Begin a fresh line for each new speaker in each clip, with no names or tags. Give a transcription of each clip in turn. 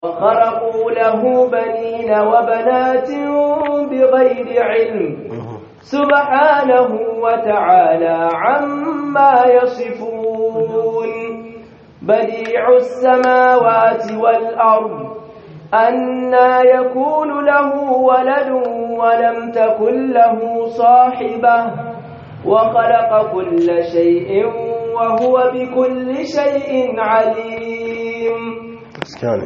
وخرقوا له بنين وبنات بغير علم سبحانه وتعالى عما يصفون بديع السماوات والأرض أنا يكون له ولد ولم تكن له صاحبة وخلق كل شيء وهو بكل شيء عليم
يعني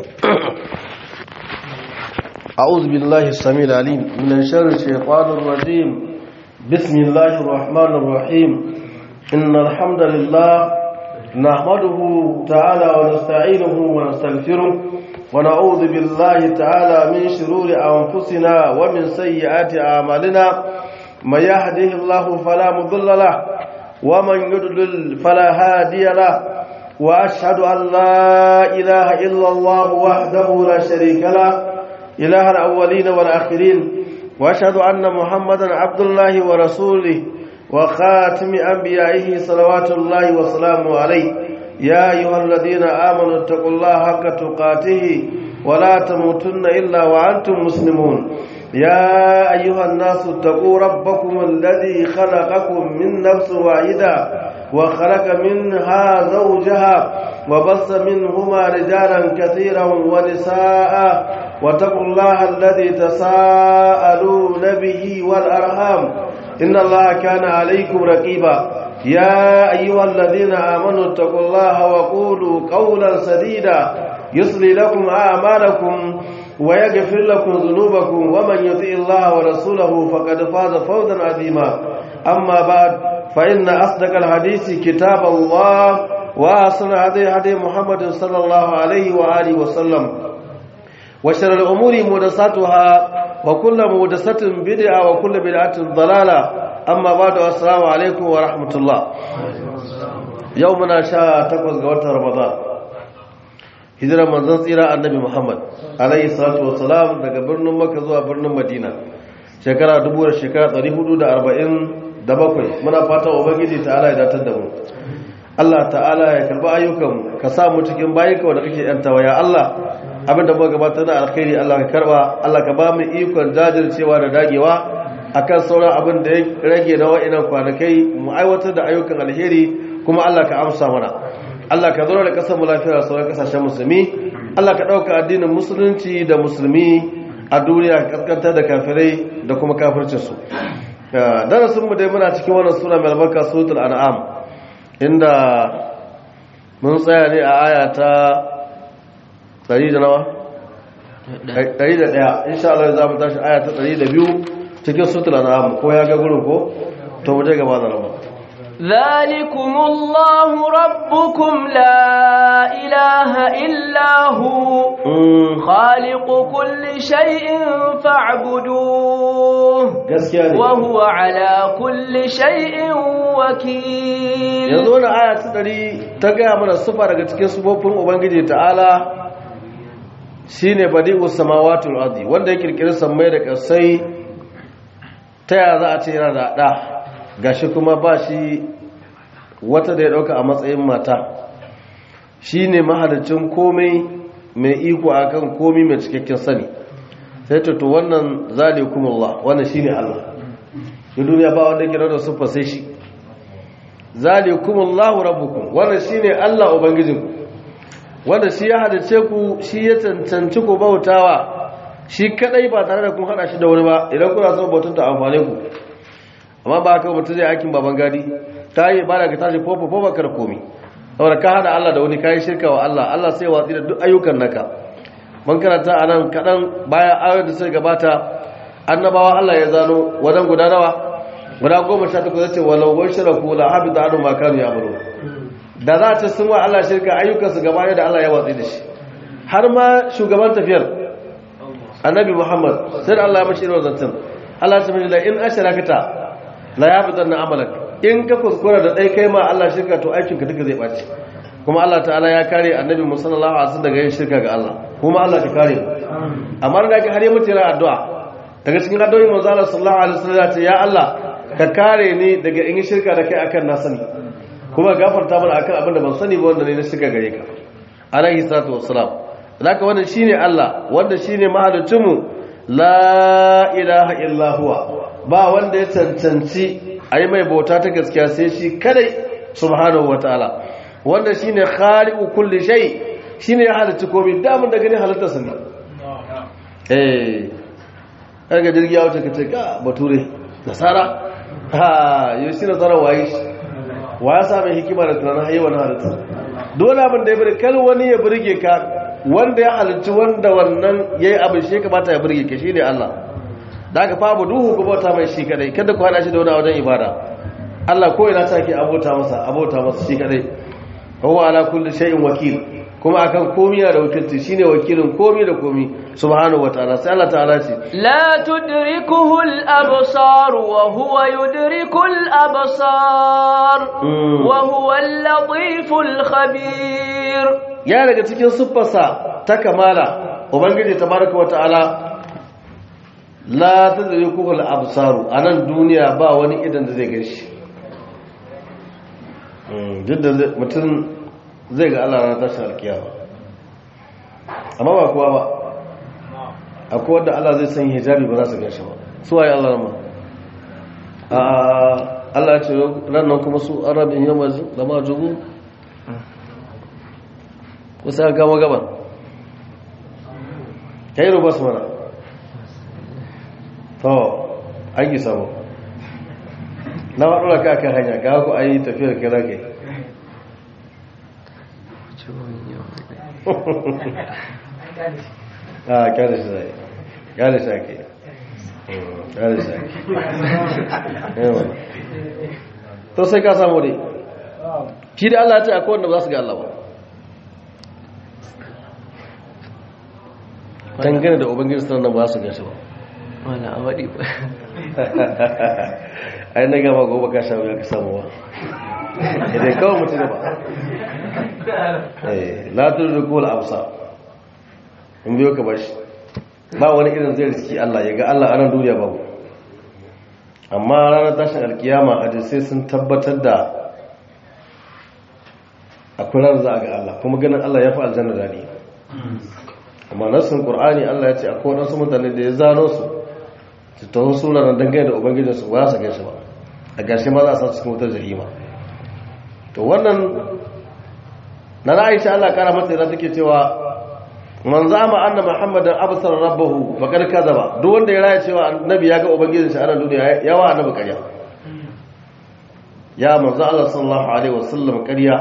أعوذ بالله السميع العليم من شر الشيطان الرجيم بسم الله الرحمن الرحيم إن الحمد لله نحمده تعالى ونستعينه ونستغفره ونعوذ بالله تعالى من شرور أنفسنا ومن سيئات أعمالنا من يهده الله فلا مضل له ومن يضلل فلا هادي له وأشهد أن لا إله إلا الله وحده لا شريك له إله الأولين والآخرين وأشهد أن محمدا عبد الله ورسوله وخاتم أنبيائه صلوات الله وسلامه عليه يا أيها الذين آمنوا اتقوا الله حق تقاته ولا تموتن إلا وأنتم مسلمون يا أيها الناس اتقوا ربكم الذي خلقكم من نفس واحدة وخلق منها زوجها وبص منهما رجالا كثيرا ونساء واتقوا الله الذي تساءلون به والأرحام إن الله كان عليكم رقيبا يا أيها الذين آمنوا اتقوا الله وقولوا قولا سديدا يصلي لكم أعمالكم ويغفر لكم ذنوبكم ومن يطع الله ورسوله فقد فاز فوزا عظيما أما بعد فإن أصدق الحديث كتاب الله وأحسن هدي هدي محمد صلى الله عليه وآله وسلم وشر الأمور محدثاتها وكل محدثة بدعة وكل بدعة ضلالة أما بعد السلام عليكم ورحمة الله يومنا شاء تقوز قوات رمضان hijirar manzon tsira annabi Muhammad alayhi salatu wassalam daga birnin Makka zuwa birnin Madina shekara 1000 shekara 447 muna fata ubangiji ta'ala ya datar da mu Allah ta'ala ya karba ayyukan ka sa mu cikin bayinka wanda kake yantawa ya Allah abinda muka gabatar da alkhairi Allah ka karba Allah ka ba mu ikon jajircewa da dagewa akan sauran abin da ya rage na wa'annan kwanakai mu aiwatar da ayyukan alheri kuma Allah ka amsa mana Allah ka zaura da kasar mu lafiya sauran kasashen musulmi Allah ka ɗauka addinin musulunci da musulmi a duniya kaskantar da kafirai da kuma kafircinsu darasin mu dai muna cikin wannan sura mai albarka suratul an'am inda mun tsaya ne a aya ta 100 da nawa 101 insha Allah za mu tashi aya ta 102 cikin suratul an'am ko ya ga gurin ko to mu je gaba da rabu
ذلكم الله ربكم لا إله إلا هو خالق كل شيء فاعبدوه وهو على كل شيء وكيل
yanzu wani aya ta ɗari ta gaya mana sufa daga cikin sufofin ubangiji ta'ala shine badi'us samawatul ardi wanda ya kirkiri sammai da ƙasai ta yaya za a ce yana da ɗa gashi kuma ba shi wata da ya dauka a matsayin mata shi ne mahalicin komai mai iko akan komai mai cikakken sani sai to wannan zalikumullah wannan shine Allah da duniya ba wanda ke da sufa sai shi zalikumullahu rabbukum wannan shine Allah ubangijinku wanda shi ya halice ku shi ya cancanci ku bautawa shi kadai ba tare da kun hada shi da wani ba idan kuna son bautun ta amfane ku amma ba ka mutum zai aikin baban gadi ta yi ba da ka tashi fofa fofa kar komi saboda ka hada Allah da wani kayi shirka wa Allah Allah sai watsi da duk ayyukan naka man karanta a nan kaɗan bayan ayoyin da suka gabata annabawa Allah ya zano wadan guda nawa guda goma sha takwas zace walau wai shiraku la habita anu ma kanu ya'malu da za ta sun wa Allah shirka ayyukan su gaba da Allah ya watsi da shi har ma shugaban tafiyar annabi Muhammad sai Allah ya mashi irin zancen Allah ya ce la in asharakata la ya fitar na amalak in ka kuskura da ɗai kai ma Allah shirka to aikinka duka zai ɓace kuma Allah ta'ala ya kare annabi musallallahu alaihi daga yin shirka ga Allah kuma Allah ka kare amma da har ya mutu yana addu'a daga cikin addu'o'in manzo Allah sallallahu alaihi wasallam ya ya Allah ka kare ni daga in yi shirka da kai akan na sani kuma gafarta mana akan abin da ban sani ba wanda ne na shirka gare ka alaihi salatu wassalam zaka wannan shine Allah wanda shine mahalicinmu la ilaha illa huwa ba wanda ya cancanci ayi mai bauta ta gaskiya sai shi kadai subhanahu wataala wanda shine khaliqu kulli shay shine ya halitta komai damun da gani halittar sa ne eh kaga jirgi ya wuce kace ka bature nasara ha yau shi nasara waye wa ya sa mai hikima da tunanin hayi wani halitta dole abin da ya bari kal wani ya burge ka wanda ya halicci wanda wannan yayi abin shi kamata ya burge ka shine Allah da aka fa duhu ku bauta mai shi kadai kada ku hada shi da wani wajen ibada Allah ko ina take abota masa abota masa shi kadai huwa ala kulli shay'in wakil kuma akan komai da wakilci shine wakilin komai da komai subhanahu wataala sai Allah ta'ala ce
la tudrikuhu al-absar wa huwa yudriku al-absar wa huwa al-latif al-khabir
ya daga cikin siffarsa ta kamala ubangiji tabaraka wataala la tudrikuhu al-absar anan duniya ba wani idan da zai ganshi duk da mutum zai ga Allah ranar tashin alkiyama amma ba kuwa ba akwai wadda Allah zai sanya hijabi ba za su gashi ba su waye Allah rama a Allah ce ranar kuma su arabin yamma da ma jugu wasu ya gama gaban ya yi rubas mana to an yi samu na waɗura ka kan hanya ga ku an yi tafiyar kira kai a kyale shi zai kyale shi ake kyale shi ake to sai ka samu dai shi da Allah ya ce akwai wanda ba su ga Allah ba dangane da ubangiji sanar ba su gashi ba
wala a waɗi ba
ai na gama gobe ka sha wuya ka samu ba idan kawai mutu da ba latin rikul amsa in biyo ka bashi ba wani irin zai riski Allah ya ga Allah anan duniya babu amma ranar tashin alkiyama hadisai sun tabbatar da akwai ranar za a ga Allah kuma ganin Allah ya fi aljanna daɗi amma nassin qur'ani Allah ya ce akwai wasu mutane da ya zano su su taho suna nan dangane da ubangijinsu ba su gaishe ba a gashi ma za a sa cikin wutar jahima to wannan na Aisha Allah kara mata yana take cewa man zama anna muhammadan absar rabbahu faqad kadaba duk wanda ya raya cewa annabi ya ga ubangijin shi a nan duniya yawa annabi ƙarya ya manzo Allah sallallahu alaihi wasallam ƙarya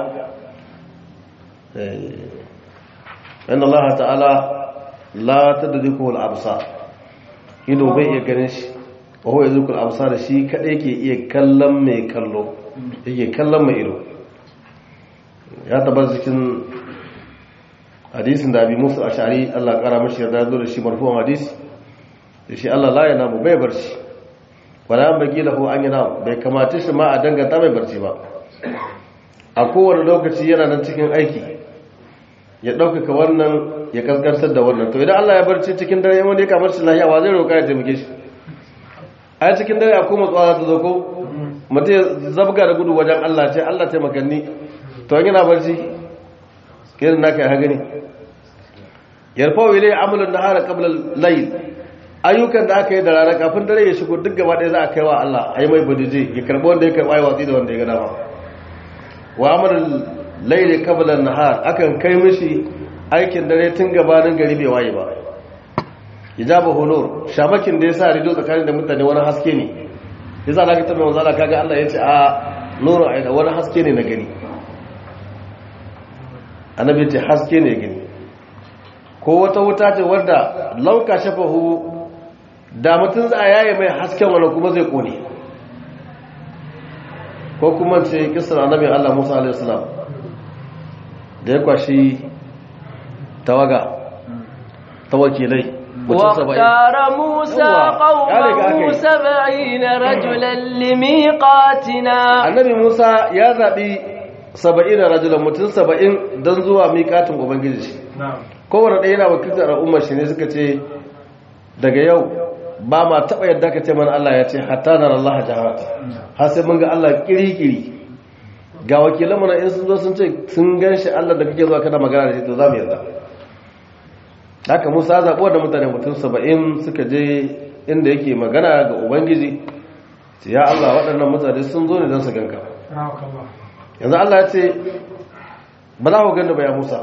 eh inna Allah ta'ala la tadriku al-absar ido bai iya ganin shi wa huwa yadriku al-absar shi kadai ke iya kallon mai kallo yake kallon mai ido ya tabbata cikin hadisin da abi musu ashari Allah kara mashi yarda zo da shi marfu'an hadisi da shi Allah la yana mu bai barci wala an bagi lahu an yana bai kamata shi ma a danganta mai barci ba a kowane lokaci yana nan cikin aiki ya ɗaukaka wannan ya kaskantar da wannan to idan Allah ya barci cikin dare wanda ya kamar shi lahiya wa zai roƙa ya taimake shi a cikin dare akwai matsuwa za ta zo ko mutum ya zabga da gudu wajen Allah ce Allah taimakanni to yana barci irin naka ya gani yarfawo ilai amalin nahara qabla al-layl ayyukan da aka yi da rana kafin dare ya shigo duk gaba ɗaya za a kai wa Allah ai mai bujuje ya karbi wanda ya karbi ai watsi da wanda ya ga dama wa amalin layl qabla an-nahar akan kai mishi aikin dare tun gabanin gari bai waye ba ijaba hulur shamakin da yasa rido tsakanin da mutane wani haske ne yasa zaka tabbata manzo Allah kaga Allah yace a nuru aida wani haske ne na gani annabi ce haske ne gani ko wata wuta ce wadda lauka shafahu da mutum za a yaye mai hasken wani kuma zai kone ko kuma ce kisar annabin Allah Musa alaihi salam da ya kwashi tawaga ta wakilai
واختار موسى قومه سبعين رجلا لميقاتنا
annabi Musa ya zaɓi saba'in rajulan mutum saba'in don zuwa miƙatin ubangiji shi kowane ɗaya yana wakiltar al'ummar shi ne suka ce daga yau ba ma taɓa yadda ka ce mana Allah ya ce hatta na Allah jaharata har sai mun ga Allah kiri-kiri ga wakilan mana in sun zo sun ce sun gan shi Allah da kake zuwa kada magana da shi to za mu yarda haka musa zaɓuwa da mutane mutum saba'in suka je inda yake magana ga ubangiji ya allah waɗannan mutane sun zo ne don su ganka yanzu allah ya ce ba za ku ganda ba ya musa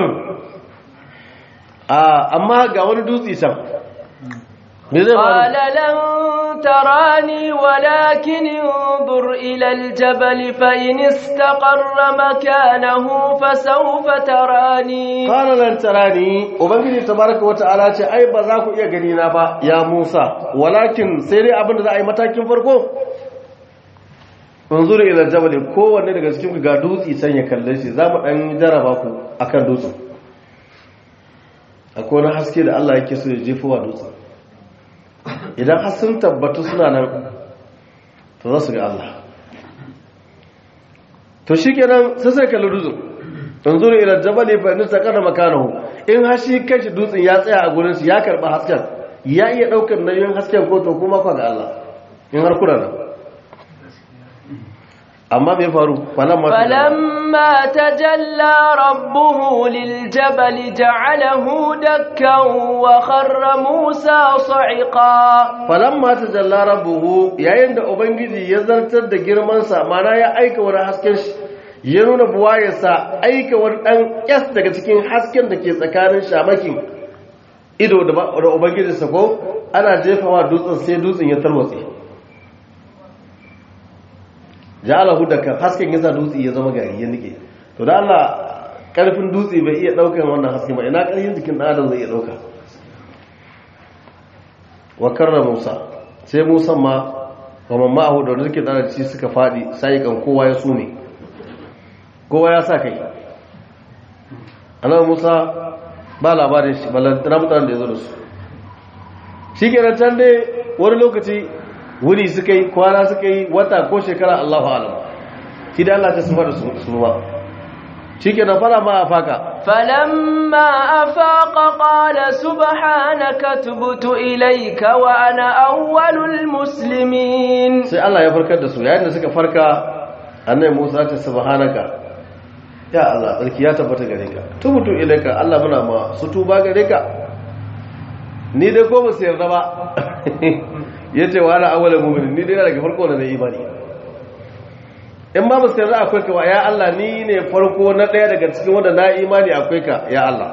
amma ga wani dutse can me zai
قال لن تراني ولكن انظر إلى الجبل فإن استقر مكانه فسوف تراني
قال لن تراني ubangiji tabaraka wata'ala ce ai ba za ku iya gani na ba ya Musa walakin sai dai abin da za a yi matakin farko unzuru ila jabal kowanne daga cikin ku ga dutse san ya kalle shi za mu dan jaraba ku akan dutsen akwai wani haske da Allah yake so ya jefo wa dutsen idan har sun tabbatu suna nan to za su ga Allah to shi kenan sai sai kalli dutsen yanzu ila jabali fa in saqana makanahu in har shi kanshi dutsen ya tsaya a gurin shi ya karba hasken ya iya daukar nayin hasken ko to kuma kwa ga Allah in har kuna nan amma me faru falamma
فلما تجلى ربه للجبل جعله دكا وخر موسى صعقا
falamma tajalla rabbuhu yayin da ubangiji ya zartar da girman sa mana ya aika wani hasken shi ya nuna buwayarsa aika wani dan kyas daga cikin hasken da ke tsakanin shamakin ido da da ubangiji sa ko ana jefawa dutsen sai dutsen ya tarwatse ja'alahu dakan hasken yasa dutse ya zama gari ya nike to da Allah karfin dutse bai iya daukar wannan hasken ba ina karfin jikin dan adam zai iya dauka wa karra Musa sai Musa ma wa mamma ahu da suke da ci suka fadi sai kan kowa ya sume kowa ya sa kai annabi Musa ba labarin shi balantana mutanen da ya zo da su shi kenan can dai wani lokaci wuni suka yi kwana suka yi wata ko shekara Allahu alam shi da Allah ta suma da su ba shi ke fara ma a faka
فلما أفاق قال سبحانك تبت إليك وأنا أول المسلمين
sai Allah ya farkar da su yayin da suka farka annai Musa ta subhanaka ya Allah tsarki ya tabbata gare ka tubutu ilaika Allah muna ma su tuba gare ka ni dai ko ba su yarda ba yace wa ana awwalul mu'minin ni dai daga farko na imani in ba mu sayar akwai ka ya Allah ni ne farko na ɗaya daga cikin wanda na imani akwai ka ya Allah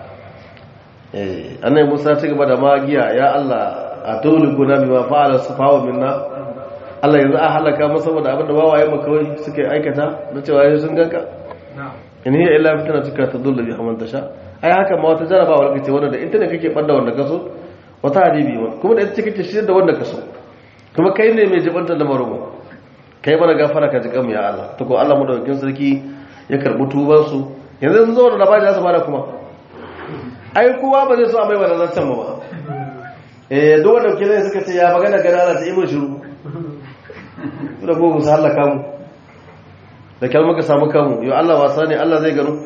eh annai Musa ci gaba da magiya ya Allah a tulu guna bi ma fa'ala sufawa minna Allah yanzu a halaka mu saboda abin da wawaye mu kawai suke aikata na cewa yayin sun ganka in hiya illa fitna tuka tadullu bi man tasha ai haka ma wata jarabawa kace wanda da ita ne kake banda wanda kaso wata hadibi kuma da ita kake shirye da wanda kaso kuma kai ne mai jibanta da marubu kai mana gafara ka ji gamu ya Allah to ko Allah madaukakin sarki ya karbi tuban su yanzu sun zo da labari za su bada kuma ai kowa ba zai so a mai wannan zancen ba eh duk wanda kire suka ce ya magana gana Allah ta yi shiru da gogo su halaka mu da kyal muka samu kanmu yau Allah wasa ne Allah zai gano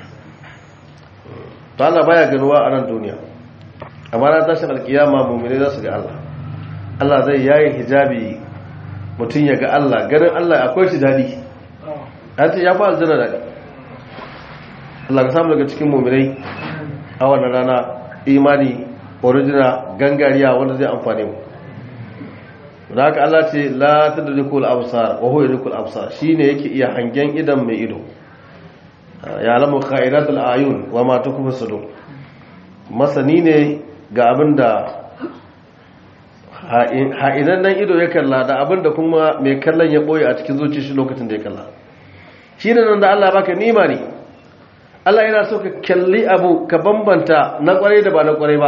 to Allah baya ganuwa a nan duniya amma na tashin alkiyama mu'mini za su ga Allah Allah zai yayi hijabi mutum ya ga Allah ganin Allah akwai shi daɗi ya ce ya fi aljanna daɗi Allah ka samu daga cikin muminai a wannan rana imani original gangariya wanda zai amfani mu da haka Allah ce la tadrikul absar wa huwa yadrikul absar shine yake iya hangen idan mai ido ya lamu kha'iratul ayun wa ma tukfu sudur masani ne ga abinda ha'inan nan ido ya kalla da abinda kuma mai kallon ya boye a cikin zuci shi lokacin da ya kalla shi ne nan da Allah baka nima ne Allah yana so ka kalli abu ka bambanta na kwarai da ba na kwarai ba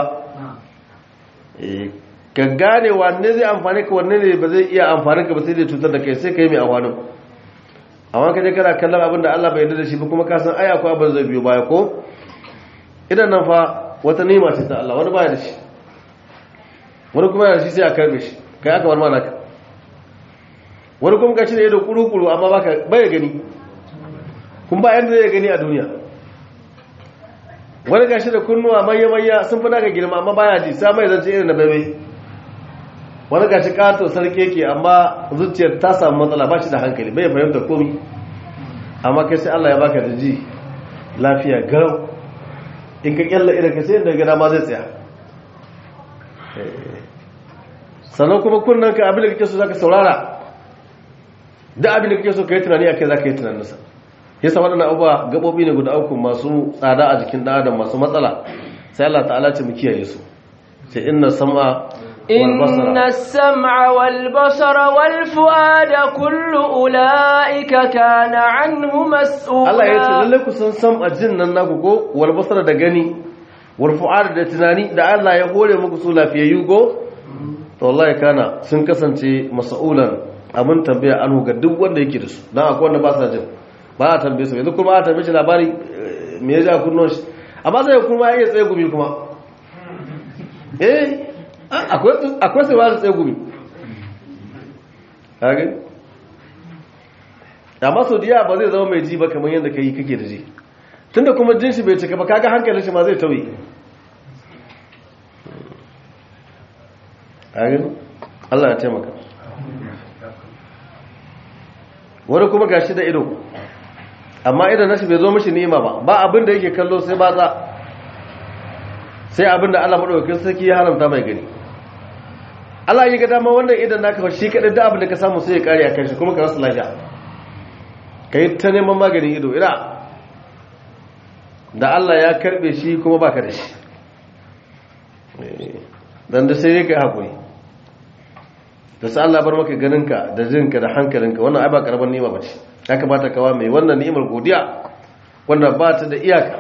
ka gane wanne zai amfani ka wanne ne ba zai iya amfani ka ba sai dai cutar da kai sai ka yi mai amfanin amma ka je kana kallon abin da Allah bai yarda da shi ba kuma ka san ai akwai abin zai biyo baya ko idan nan fa wata nima ce ta Allah wani baya da shi wani kuma yana shi sai a karbe shi kai aka bar mana ka wani kuma gashi da ido kuru-kuru amma baka baya gani kun ba yanda zai gani a duniya wani gashi da kunnuwa manya-manya sun fi naka girma amma baya ji sa mai zance irin da bebe wani gashi kato sarki ke amma zuciyar ta samu matsala ba shi da hankali bai fahimta komi amma kai sai Allah ya baka da ji lafiya garau in ka kyalla idan ka sai inda gada ma zai tsaya sannan kuma kunnan ka abin da kake so zaka saurara da abin da kake so ka yi tunani akai zaka yi tunaninsa yasa waɗannan abubuwa gaɓoɓi ne guda uku masu tsada a jikin ɗan adam masu matsala sai Allah ta'ala ce mu kiyaye su sai inna sam'a
إن السمع والبصر والفؤاد كل أولئك كان عنه مسؤولا
Allah ya ce lalle ku san sam a jin nan naku ko wal basara da gani wal fu'ad da tunani da Allah ya hore muku su lafiyayyu ko to wallahi kana sun kasance mas'ulan abin tambaya anhu ga duk wanda yake da su dan akwai wanda ba sa jin ba a tambaye su yanzu kuma a tambaye shi labari me ya ja kunnon shi amma sai kuma ya iya tsaye gumi kuma eh akwai sai ba su tsaye gumi kage amma sau diya ba zai zama mai ji ba kamar yadda ka yi kake da ji tunda kuma jin shi bai cika ba kaga hankalin shi ma zai tauye kage Allah ya taimaka wani kuma gashi da ido amma idan nashi bai zo mishi ni'ima ba ba abin da yake kallo sai ba za sai abin da Allah madaukakin sarki ya haramta mai gani Allah ya ga dama wannan idan naka shi kadai da abin da ka samu sai ya kare a kan shi kuma ka rasa lafiya kai ta neman maganin ido ina da Allah ya karbe shi kuma baka da shi dan da sai kai hakuri da sai Allah bar maka ganinka da jinka da hankalinka wannan ai ba karaman ni'ima bace ya kamata kawa mai wannan ni'imar godiya wanda ba ta da iyaka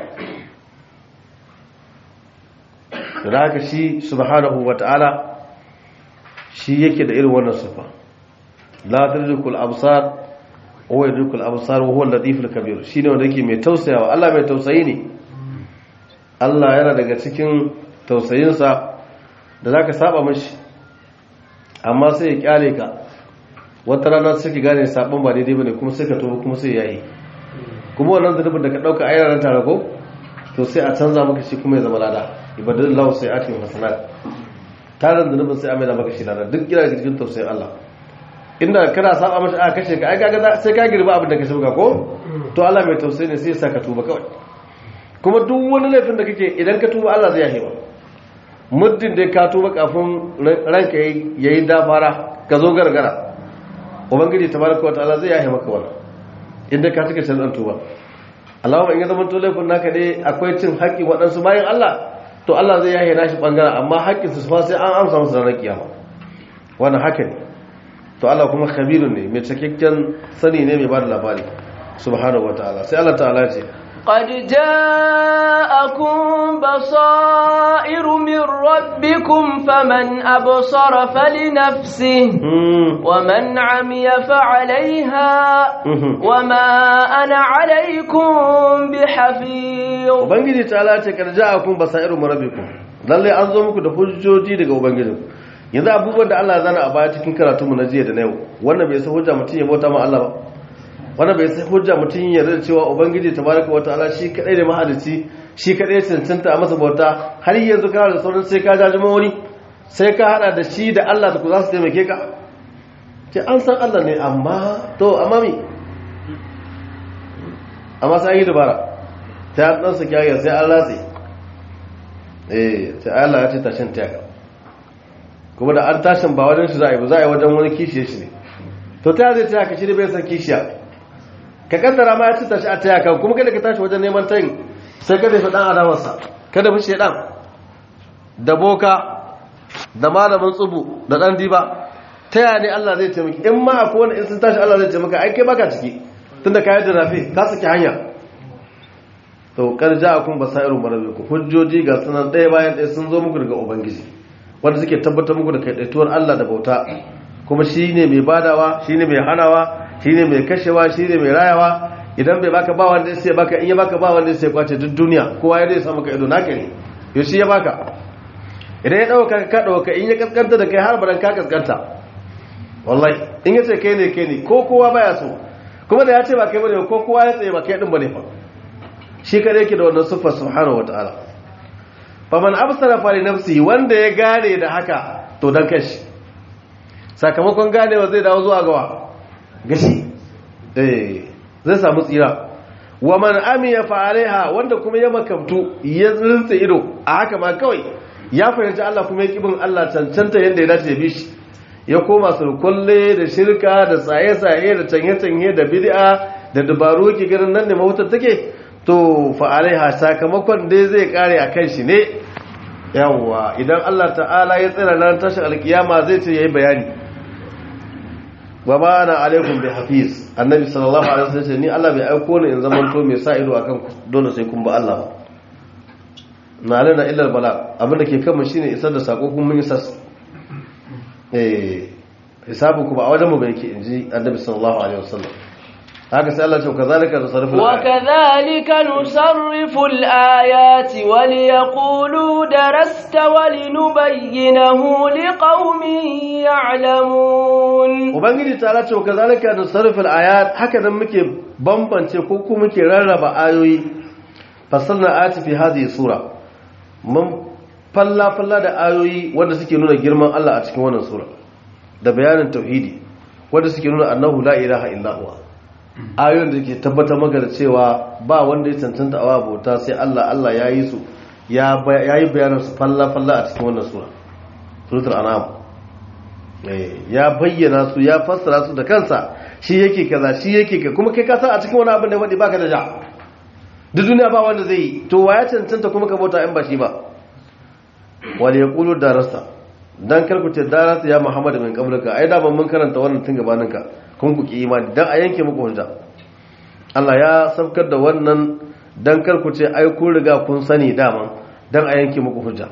da haka shi subhanahu wata'ala shi yake da irin wannan sifa la tadrikul absar wa yadrikul absar wa huwa al-latiful kabir shine wanda yake mai tausayawa Allah mai tausayi ne Allah yana daga cikin tausayinsa da zaka saba mashi amma sai ya kyale ka wata rana sai ki gane sabon ba daidai bane kuma sai ka tuba kuma sai yayi kuma wannan zanubin da ka dauka ayyaran tare ko to sai a canza maka shi kuma ya zama lada ibadallahu sai ati hasanat tarin zanubin sai a mai da maka shi lada duk gina cikin tausayin Allah inda kana saba mashi a kashe ka ai kaga sai ka girba abin da ka shuka ko to Allah mai tausayi ne sai ya saka tuba kawai kuma duk wani laifin da kake idan ka tuba Allah zai yahe ba muddin da ka tuba kafin ranka yayi dafara ka zo gargara ubangiji tabaraka wataala zai yahe maka wannan inda ka cika shan tuba Allahumma in ya zama to laifin naka dai akwai cin haƙƙin waɗansu bayan Allah to Allah zai yahe nashi bangaren amma haƙƙin su fa sai an amsa musu ranar kiyama wannan haka ne to Allah kuma khabirun ne mai cikakken sani ne mai bada labari subhanahu wataala sai Allah ta'ala ce
قد جاءكم بصائر من ربكم فمن أبصر فلنفسه ومن عمي فعليها وما أنا عليكم بحفيظ
ubangiji ta'ala ce kad ja'akum basairu min rabbikum lalle an zo muku da hujjoji daga ubangijinku yanzu abubuwan da Allah zana a baya cikin karatunmu na jiya da na yau wannan bai sa hujja mutum ya bauta ma Allah ba wannan bai sai hujja mutum ya yarda cewa ubangiji tabaraka wataala shi kadai da mahalici shi kadai cancanta a masa bauta har yanzu kana da sauran sai ka jajima wani sai ka hada da shi da Allah da ku za su taimake ka ce an san Allah ne amma to amma mi amma sai yi dabara ta dan su kiyaye sai Allah sai eh sai Allah ya ce tashin tiyaka kuma da an tashin ba wajen shi za a yi ba za a yi wajen wani kishiye shi ne to ta zai ta ka shi da bai san kishiya ka kaddara ma ya ci tashi a taya kan kuma kada ka tashi wajen neman tayin sai kada fi dan adamarsa kada fi shedan da boka da malamin tsubu da dan diba taya ne Allah zai taimaki in ma akwai wani in sun tashi Allah zai taimaka ai kai baka ciki tunda ka yi da rafi ka saki hanya to kar ja'akum basairu marabbikum hujjoji ga sunan ɗaya bayan ɗaya sun zo muku daga ubangiji wanda suke tabbatar muku da kaidaituwar Allah da bauta kuma shine mai badawa shine mai hanawa shine mai kashewa shine mai rayawa idan bai baka ba wanda sai baka in ya baka ba wanda sai kwace duk duniya kowa ya zai samu ka ido naka ne yo shi ya baka idan ya dauka ka dauka in ya kaskanta da kai har baran ka kaskanta wallahi in ya ce kai ne kai ne ko kowa baya so kuma da ya ce ba kai bane ko kowa ya tsaye ba kai din bane fa shi kada yake da wannan sifar subhanahu wataala faman absara fa li nafsi wanda ya gane da haka to dan kashi sakamakon ganewa zai dawo zuwa gawa gashi eh zai samu tsira wa man amiya fa alaiha wanda kuma ya makamtu ya rinsa ido a haka ma kawai ya fahimci Allah kuma ya kibin Allah cancanta yadda ya dace ya bi shi ya koma sulkulle da shirka da tsaye-tsaye da canye-canye da bid'a da dabaru ke ganin nan ne mahutar take to fa alaiha sakamakon dai zai kare a kan shi ne yawwa idan Allah ta'ala ya tsira ran tashin alkiyama zai ce yayi bayani wa ma ana alaikum bi hafiz annabi sallallahu alaihi wasallam ni Allah bai aiko ni in zaman to mai sa ido akan ku dole sai kun ba Allah na alana illa bala abinda ke kanmu shine isar da sako kun mun isar eh hisabu ku ba a wajen mu bai yake inji annabi sallallahu alaihi wasallam haka sai Allah ya ce kazalika nusarrifu
وكذلك نصرف الآيات وليقولوا درست ولنبينه لقوم يعلمون
ubangiji ta ce kazalika nusarrifu ayat haka nan muke bambance ko kuma muke rarraba ayoyi fasalna ayati fi hadhihi sura mun falla falla da ayoyi wanda suke nuna girman Allah a cikin wannan sura da bayanin tauhidi wanda suke nuna annahu la ilaha illa huwa ayoyin da ke tabbatar maka da cewa ba wanda ya cancanta a bauta sai Allah Allah ya yi su ya yi bayanin su falla-falla a cikin wannan sura suratul an'am ya bayyana su ya fassara su da kansa shi yake kaza shi yake ka kuma kai ka san a cikin wani abin da wadi baka da ja duk duniya ba wanda zai yi to wa ya cancanta kuma ka bauta in ba shi ba wal yaqulu darasa dan kar ku ce darasa ya Muhammad min qablaka ai da ban mun karanta wannan tun gabaninka kun ku ki imani dan a yanke muku hujja Allah ya sabkar da wannan dan kar ku ce ai kun riga kun sani daman dan a yanke muku hujja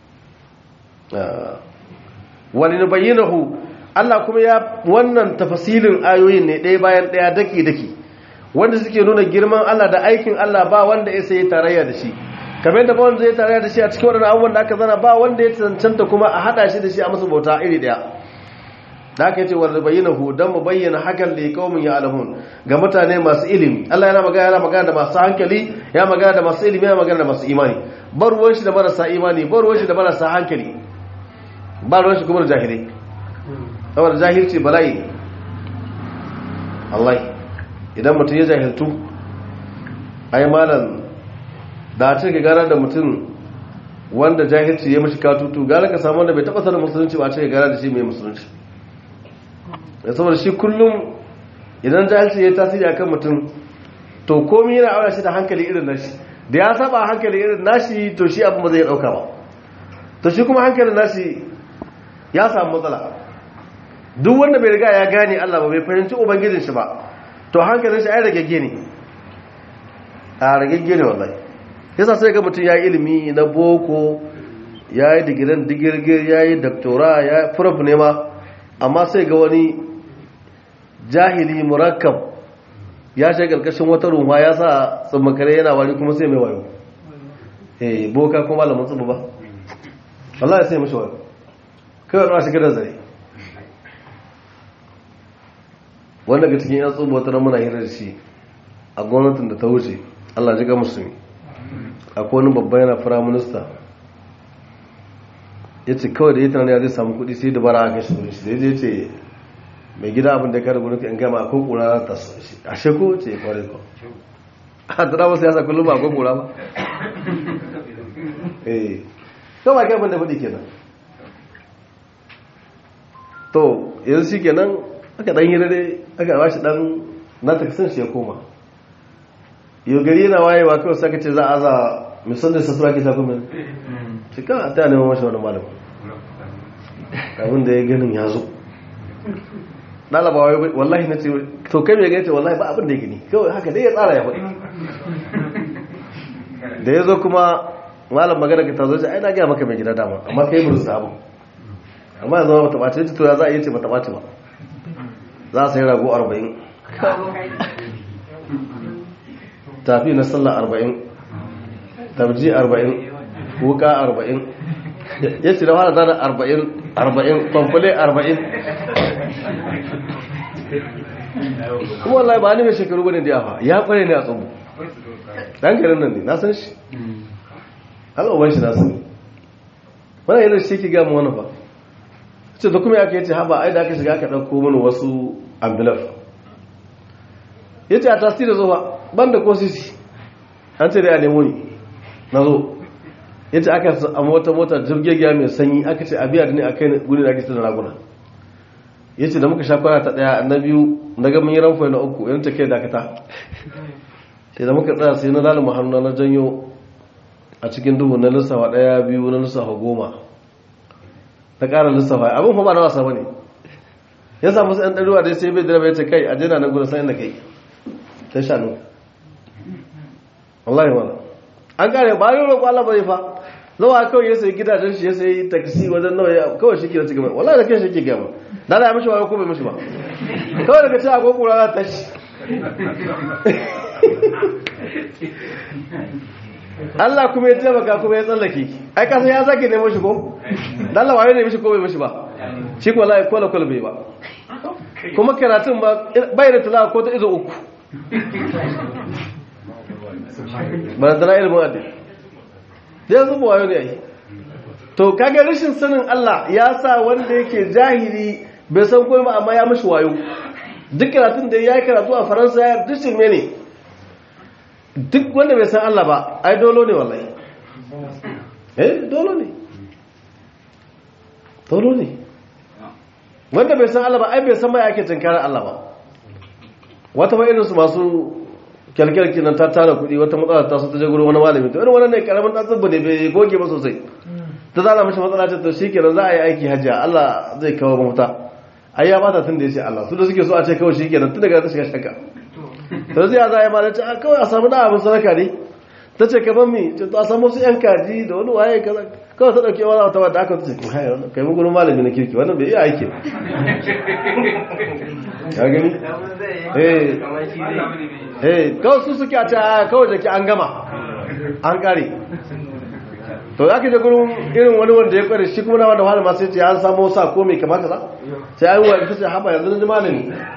wani nubayyinahu Allah kuma ya wannan tafasilin ayoyin ne ɗaya bayan ɗaya daki daki wanda suke nuna girman Allah da aikin Allah ba wanda ya sai tarayya da shi kamar da ba wanda zai tarayya da shi a cikin wannan abubuwan da aka zana ba wanda ya cancanta kuma a hada shi da shi a masa bauta iri daya da aka yace wanda bayyana hu dan mu bayyana hakan li qaumin ya'lamun ga mutane masu ilimi Allah yana magana yana magana da masu hankali ya magana da masu ilimi ya magana da masu imani bar ruwan shi da marasa imani bar ruwan shi da marasa hankali ba ruwan shi kuma da jahilai saboda jahilci bala'i ne Allah idan mutum ya jahiltu ai malam da a ce ka gara da mutum wanda jahilci ya mashi katutu gara ka samu wanda bai taba sanin musulunci ba a ce ka gara da shi mai musulunci da saboda shi kullum idan jahilci ya tasiri a kan mutum to komi yana aura shi da hankali irin nashi da ya saba hankali irin nashi to shi abin ba zai dauka ba to shi kuma hankalin nashi ya samu matsala duk wanda bai riga ya gane Allah ba bai fahimci ubangijin shi ba to hankalin shi ai ragegge ne a ragegge ne wallahi yasa sai ga mutum ya yi ilimi na boko ya yi digirin digirgir ya yi doktora ya yi furuf ne ma amma sai ga wani jahili murakkab ya shi karkashin wata ruwa ya sa tsammakare yana wari kuma sai mai wayo eh boka kuma malamin tsubu ba wallahi sai mashi wayo kawai ruwa shiga da zare wanda ga cikin yan tsubu wata muna hirar shi a gwamnatin da ta wuce allah ji ga musulmi akwai wani babban yana fira minista ya ce kawai da ya tunanin ya zai samu kudi sai da bara aka shi wurin shi da ya ce mai gida abin da ya kare gurin in gama akwai kura ta so shi a sheko ce ya kware ko a tura wasu yasa kullum ba akwai kura ba eh to ba kai abin da faɗi kenan to yanzu shi kenan aka dan hira dai aka ba shi dan na taksin shi ya koma yau gari yana wayewa kawai sai ka ce za a za misalin sa sura ke ta kuma shi kan a ta neman mashi wani malam abin da ya ganin ya zo ɗalaba wallahi na ce to kai mai gaita wallahi ba abin da ya gani kawai haka dai ya tsara ya faɗi da ya zo kuma malam magana ka tazo ai na gaya maka mai gida dama amma kai mu rusa abu amma yanzu ba ta ɓace to ya za a yi ce ba ta ɓace ba za a sai rago arba'in tafi na sallah arba'in tabji arba'in wuka arba'in ya ce da wani zana arba'in arba'in kwamfule arba'in kuma wallahi ba ni mai shekaru bane da yawa ya kware ne a tsubu dan garin nan ne na san shi al'uban shi na sani wani yana shi ki gama wani ba ce da kuma ya kai ce haba ai da aka shiga aka ɗauko mana wasu ambulan ya ce a tasiri zuwa ban da ko sisi an ce da ya nemo ni na zo ya ce aka a mota mota jirgegiya mai sanyi aka ce a biya da ne a kai gudun da ake su da raguna ya ce da muka sha kwana ta daya na biyu na ga mun yi ranfai na uku yan ta kai dakata sai da muka tsaya sai na lalima hannu na janyo a cikin duhu na lissafa daya biyu na lissafa goma na ƙara lissafa abin kuma na wasa bane ya samu sai an ɗaruwa dai sai bai direba ya ce kai a jina na gudu sai inda kai ta shanu wallahi wala an kare ba yi roƙo Allah bai fa zawa kawai ya sai gidajen shi ya sai taksi wajen nawa ya kawai shi ke da cikin mai wallahi da kai shi ke gaba da ya mishi wayo ko bai mishi ba kawai daga cewa ko kura za ta shi Allah kuma ya taimaka kuma ya tsallake ai ka san ya zake nemo shi ko dan Allah wayo ne mishi ko bai mishi ba shi ko wallahi kola kola bai ba kuma karatun ba bai da tilawa ko ta izo uku ba da ilimin addini zai zuba wayo ne ai to kaga rashin sanin Allah ya sa wanda yake jahili bai san komai ba amma ya mishi wayo duk karatun da ya yi karatu a faransa ya duk shirme ne duk wanda bai san Allah ba ai dolo ne wallahi eh dolo ne dolo ne wanda bai san Allah ba ai bai san mai ake tunkarar Allah ba wata ba irinsu masu kyalkyalki nan ta tara kuɗi wata matsala ta su ta jagoro wani malami to irin wannan ne karamin ɗan tsibbi ne bai goge ba sosai ta zana mashi matsala ce to shikenan za a yi aiki hajjiya Allah zai kawo mafita ai ya bata tun da ya ce Allah su da suke so a ce kawai shikenan tun daga ta shiga shakka to zai za a yi malami a kawai a samu da abin sadaka ne ta ce ka ban mi to a samu su yan kaji da wani waye kaza kawai ta dauke wani wata wadda aka ta ce kai mu gurin malami na kirki wannan bai iya aiki ya gani eh eh kawai su suke a ce a kawai da ke an gama an kare to za ka je gurin irin wani wanda ya kware shi kuma na wanda wani masu yace an samu sa ko mai kama kaza sai an wani kace haba yanzu na jima ne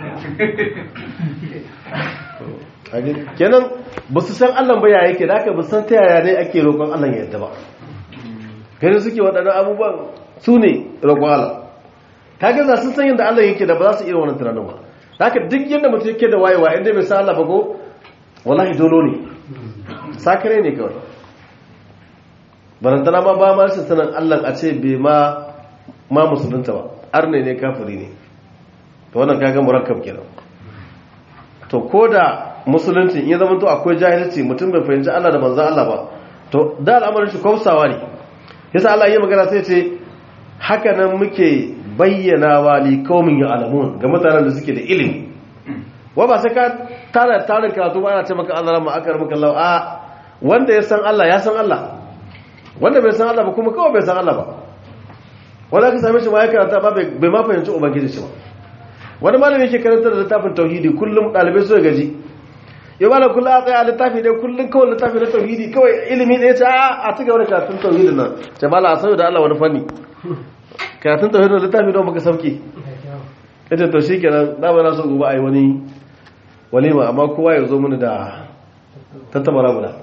kenan ba su san Allah ba ya yake da aka ba san ta yaya ne ake roƙon Allah ya yadda ba gani suke waɗannan abubuwan su ne roƙon Allah kaga za su san yadda Allah yake da ba za su iya wannan tunanin ba haka duk yadda mutum yake da wayewa inda bai san Allah ba ko wallahi dolo ne sakare ne kawai barantana ma ba ma rashin sanin Allah a ce bai ma ma musulunta ba arne ne kafiri ne to wannan kaga murakkab kenan to ko da musulunci in ya zama to akwai jahilci mutum bai fahimci Allah da manzon Allah ba to da al'amarin shi kwafsawa ne yasa Allah ya magana sai ce haka nan muke bayyana wa li qaumin ya'lamun ga mutanen da suke da ilimi wa ba sai ka tara tarin karatu ba ana ce maka Allah ma akar maka Allah a wanda ya san Allah ya san Allah wanda bai san Allah ba kuma kawai bai san Allah ba wanda ka same shi ma ya karanta ba bai ma fahimci ubangiji shi ba wani malami yake karanta da littafin tauhidi kullum dalibai su gaji ya bala kullum a tsaye a littafi dai kullum kawai littafi na tauhidi kawai ilimi ɗaya ce a ci gaba da karatun tauhidin nan ce bala a sauya da Allah wani fanni karatun tauhidin littafi don baka sauke ita to shi kenan na ba na so gobe a yi wani walima amma kowa ya zo mini da tattabara guda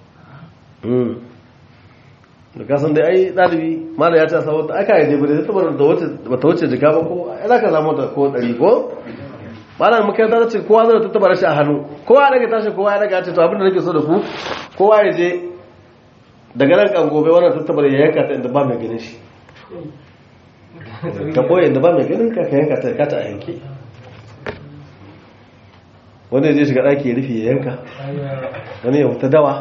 da kasan dai ai ɗalibi mala ya ce a samu aka yi jebe da tattabara da wata wuce jika ba ko ya ka samu ta ko ɗari ko malam makaranta ta ce kowa zai tattabara shi a hannu kowa daga tashi kowa ya daga ce to abinda nake so da ku kowa ya je daga nan kan gobe wannan tattabara ya yanka ta inda ba mai ganin shi ka boye inda ba mai ganin ka ka yanka ta kata a yanke wanda ya je shiga ɗaki ya rufe ya yanka wani ya wuta dawa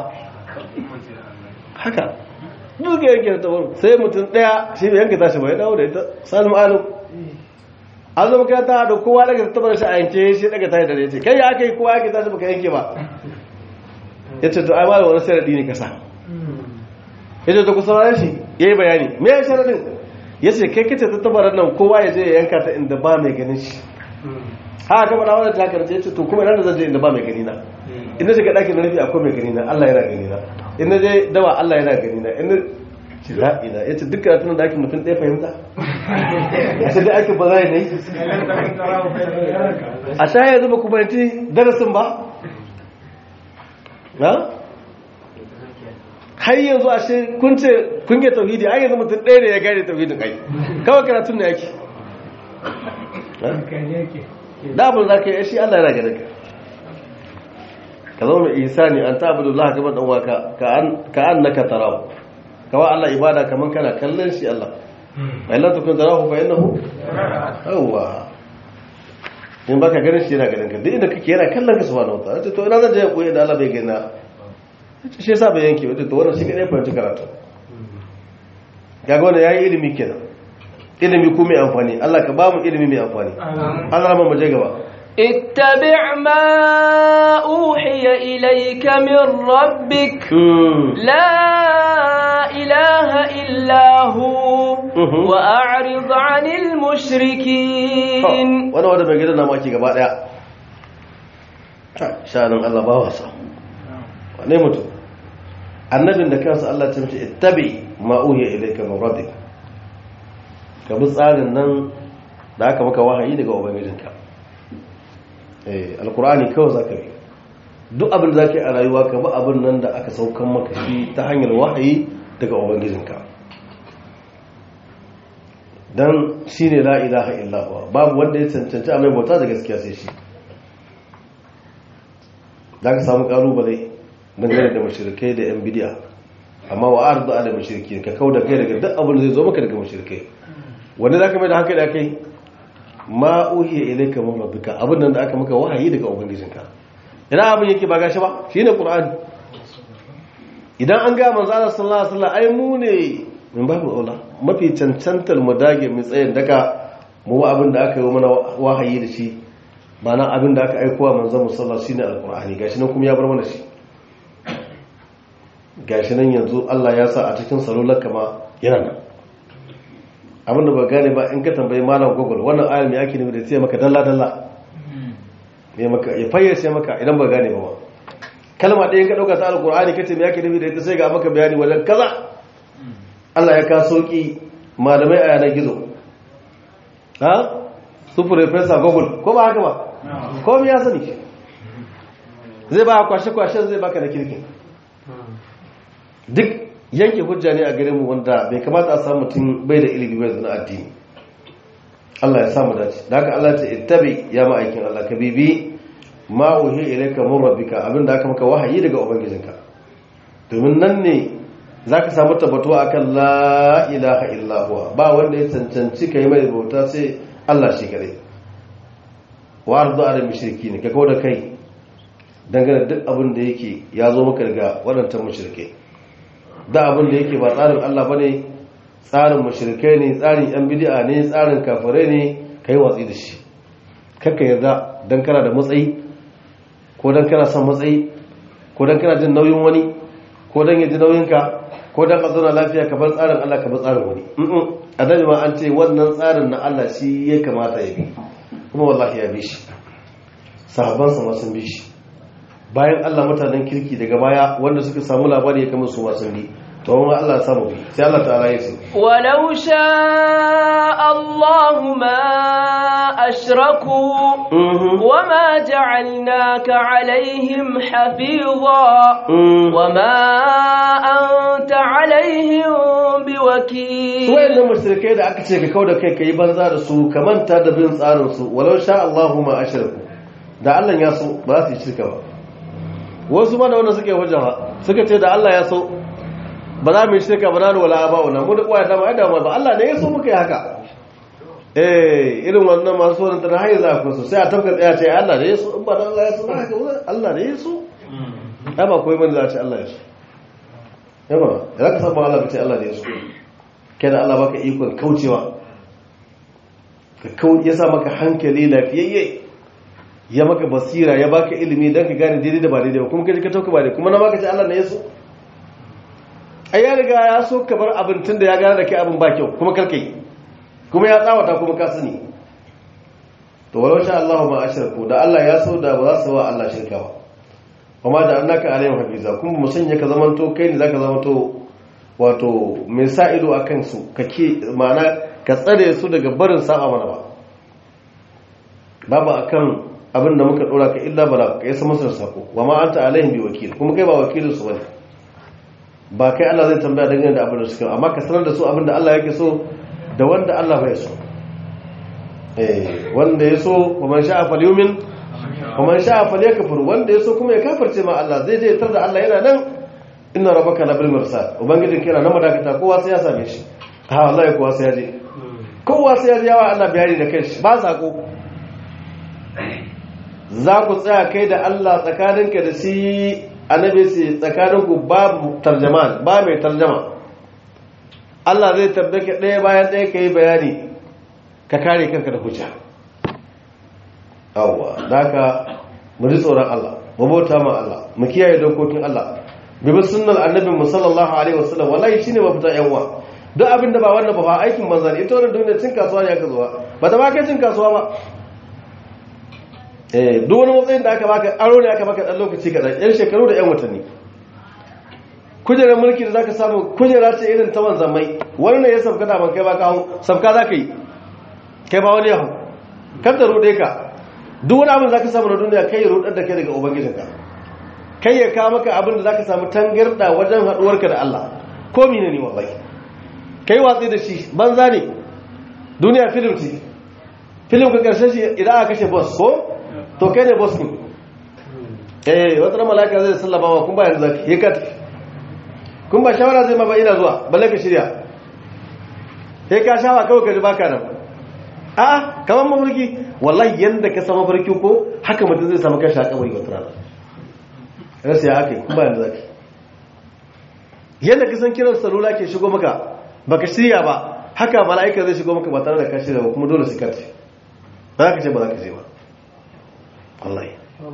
haka duka yanke da tabaru sai mutum ɗaya shi bai yanka tashi ba ya dawo da ita salim alu an zama kai ta da kowa daga tabar shi a yanke shi daga tashi da ya ce kai ya aka yi kowa yanke tashi baka yanke ba ya ce to ai malam wani sarari ne kasa ya ce to ku saurare shi ya yi bayani me ya sharadin ya ce kai kace ta tabarar nan kowa ya je ya yanka ta inda ba mai ganin shi haka kama da wadda ta karce ya ce to kuma ina da zan je inda ba mai gani na inda shiga ɗakin da nufi akwai mai gani na Allah yana gani na inda je dawa Allah yana gani na inda ce la'ina ya ce duk karatun da ake mutum ɗaya fahimta a ce da ake ba za ne a sha yanzu ba ku fahimci darasin ba na har yanzu a shi kun ce kun ge tauhidi ai yanzu mutum ɗaya ne ya gane tauhidin ai kawai karatun ne yake da abin za ka yi shi Allah yana gane ka ka zama mai ihsani an ta'budu Allah kamar dan waka ka annaka tarahu kawai Allah ibada kaman kana kallon shi Allah ai la tukun tarahu fa innahu yawa in baka ganin shi yana ganin ka duk inda kake yana kallon ka subhanahu wa ta'ala to ina zan je koyi da Allah bai gina shi yasa bai yanke wadda to wannan shi kadai fahimci karatu kaga wannan yayi ilimi kenan ilimi ko mai amfani Allah ka ba mu ilimi mai amfani Allah ma mu je gaba
اتبع ما أوحي إليك من ربك لا إله إلا هو وأعرض عن المشركين
وانا وانا بقيت انا ماكي gaba daya shanin Allah ba wasa wane mutum annabin da kansa Allah ta mace ittabi ma uhiya ilayka min rabbik ka bi tsarin nan da aka maka wahayi daga ubangijinka eh alqur'ani kawai zaka bi duk abin da zaka yi a rayuwa ka bi abin nan da aka saukan maka shi ta hanyar wahayi daga ubangijinka dan shine la ilaha illa huwa babu wanda ya cancanci a mai bauta da gaskiya sai shi za ka samu kalubale dangane da mashirkai da yan bidiya amma wa arzu ala mashirki ka kau da kai daga duk abin da zai zo maka daga mashirkai wanda za ka mai da hankali a kai ma uhiya ilaika min rabbika abin nan da aka maka wahayi daga ubangijinka ina abin yake ba gashi ba shine qur'ani idan an ga manzo Allah sallallahu alaihi wasallam ai mu ne min babu aula mafi cancantar mu dage mu tsayin daga mu abin da aka yi mana wahayi da shi ba na abin da aka aikowa manzan musalla shi ne alkur'ani gashi nan kuma ya bar mana shi gashi nan yanzu allah ya sa a cikin salular kama yana nan abin da ba gane ba in ka tambayi malam google wannan ayar mai ake nufi da sai maka dalla-dalla ya fayyace maka idan ba gane ba kalma ɗaya ka ɗauka ta alkur'ani kace mai ake nufi da ita sai ga maka bayani wajen kaza allah ya ka sauki malamai a yanar gizo ha su professor google ko ba haka ba komi ya sani zai ba kwashe-kwashen zai baka da kirkin duk yanke hujja ne a garinmu wanda bai kamata a samu mutum bai da ilimi bai zana addini Allah ya samu dace da haka Allah ta ittabi ya ma'aikin Allah ka bibi ma uhi ilayka min rabbika abinda aka maka wahayi daga ubangijinka domin nan ne zaka samu tabbatuwa akan la ilaha illa huwa ba wanda ya cancanci kai mai bauta sai Allah shi kadai wa arzu ala mushriki ne ka kawo da kai dangane duk abin da yake ya zo maka daga waɗancan mushrike da abin da yake ba tsarin Allah bane tsarin mushrikai ne tsarin yan bid'a ne tsarin kafirai ne kai watsi da shi kakka yarda dan kana da matsayi ko dan kana son matsayi ko dan kana jin nauyin wani ko dan ya ji nauyinka ko dan ka zauna lafiya ka bar tsarin Allah ka bar tsarin wani annabi ma an ce wannan tsarin na Allah shi ya kamata ya bi kuma wallahi ya bi shi sahabansa ma sun bi shi bayan Allah mutanen kirki daga baya wanda suka samu labari ya kama su ma sun bi to amma Allah ya samu bi sai Allah ta'ala ya ce
walau sha Allah ma ashraku wama ja'alnaka alaihim hafiza wama anta alaihim biwakil
wayannan mushrikai da aka ce ka kauda kai kai banza da su ka manta da bin tsarin su walau sha Allahu ma ashraku da Allah ya so ba za su yi shirka ba wasu ma da wanda suke hujja ba suka ce da Allah ya so ba za mu yi shirka ba na wala ba wannan mu da uwa da ba da ba Allah ne ya so muka yi haka eh irin wannan masu wannan tana hayi za ku so sai a tafka tsaya ce Allah ne ya so in ba da Allah ya so ba haka Allah ne ya so ai ba koyi bane za a ce Allah ya so yaba da ka saba Allah ka ce Allah ne ya so kai da Allah baka ikon kaucewa ka kau ya sa maka hankali lafiyayye ya maka basira ya baka ilimi don ka gane daidai da ba daidai ba kuma kaji ka tauka ba daidai kuma na maka ce Allah ne ya so ai ya riga ya so ka bar abin tun da ya gane da kai abin ba kyau kuma karkai kuma ya tsawata kuma ka sani to walau sha Allah ma ashirku da Allah ya so da ba za su wa Allah shirka ba kuma da annaka alayhim hafiza kuma mu sanya ka zamanto kai ne zaka zamanto wato mai sa ido akan su kake ma'ana ka tsare su daga barin saba mana ba babu akan abin da muka dora ka illa bala ka yasa masa sako wa ma anta alaihim bi wakil kuma kai ba wakilin su bane ba kai Allah zai tambaya dangane da abin da suka amma ka sanar da su abin da Allah yake so da wanda Allah bai so eh wanda ya so wa man sha'a falyumin kuma sha falyakfur wanda yaso kuma ya kafirce ma Allah zai je tar da Allah yana nan inna rabbaka labil mursal ubangijin kira na madakata kowa sai ya same shi ha wallahi kowa sai ya je kowa sai ya je yawa Allah bayani da kanshi ba sako za ku tsaya kai da Allah tsakaninka da shi annabi sai tsakaninku babu tarjaman ba mai tarjama Allah zai tabbake ɗaya bayan ɗaya ka yi bayani ka kare kanka da hujja awwa da ka mu ji tsoron Allah mu bauta ma Allah mu kiyaye dokokin Allah bi bi sunnal annabi mu sallallahu alaihi wasallam wallahi shine mafita yan uwa duk abin da ba wannan ba fa aikin manzan ita wannan duniya cin kasuwa ne aka zuwa ba ta ba kai cin kasuwa ba eh duk wani matsayin da aka baka aro ne aka baka dan lokaci kadan yan shekaru da yan watanni kujerar mulki da zaka samu kujera ce irin ta wanzamai wani ne ya sabka da ban kai ba ka hau sabka zaka yi kai ba wani ya hau kar da rude ka duk wani abin zaka samu na duniya kai ya rudar da kai daga ubangijinka kai ya kawo maka abin da zaka samu tangarda wajen haduwarka da Allah ko mene ne wallahi kai watsi da shi banza ne duniya film ce film ka karshe shi idan aka kashe boss ko to kai ne boss ne eh wata malaka zai sallama wa kun ba yanzu zaki yi ka tafi kun ba shawara zai ma ba ina zuwa balle ka shirya sai ka shawa kawai ka ji baka nan a kamar mafarki wallahi yanda ka sama mafarki ko haka mutum zai samu kashi a kabari wata rana rasu ya aka yi kun ba yanzu zaki yadda ka san kiran salula ke shigo maka baka shirya ba haka mala'ika zai shigo maka ba tare da ka shirya ba kuma dole su karfi ba za ka ce ba za ka ce ba wallahi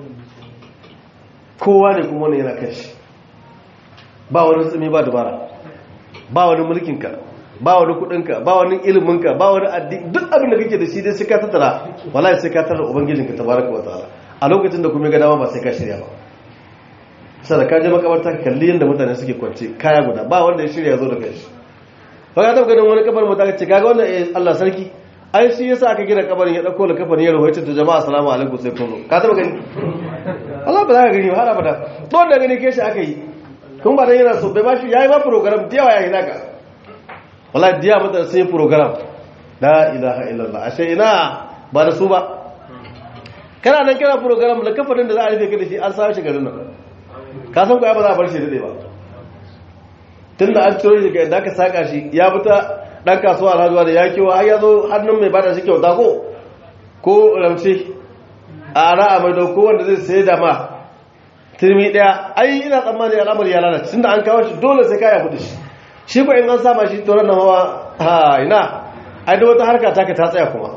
kowa ne kuma wani yana kashi ba wani tsumi ba dubara ba wani mulkinka ba wani kudinka ba wani iliminka ba wani addini duk abin da kake da shi dai sai ka tattara wallahi sai ka tattara ubangijinka tabaraka wa ta'ala a lokacin da kuma ga dama ba sai ka shirya ba sai da ka je makabarta ka kalli yadda mutane suke kwance kaya guda ba wanda ya shirya ya zo da kai ba ka taɓa ganin wani kabar mutane ce kaga wannan eh Allah sarki ai shi yasa aka gina kabarin ya dauko la kafarin ya rawaita ta jama'a assalamu alaikum sai kun zo ka taɓa gani Allah ba za ka gani ba har abada to wanda gani ke shi aka yi kun ba dan yana so bai ba shi yayi ba program da yawa yayi naka wallahi diya mutane sun yi program la ilaha illallah ashe ina ba da su ba kana nan kana program da kafarin da za a rufe ka da shi an samu shi garin nan ka san ko ya ba za a bar shi dade ba tun da an ciro shi ga yadda aka saka shi ya fita dan kasuwa alhajuwa da ya kewa har ya zo hannun mai bada shi kyauta ko ko ramce a ara a mai dauko wanda zai sai da ma turmi daya ai ina tsammani al'amari ya lalace tun da an kawo shi dole sai kaya kudi shi shi ko in an sama shi toron na hawa ha ina ai da wata harka taka ta tsaya kuma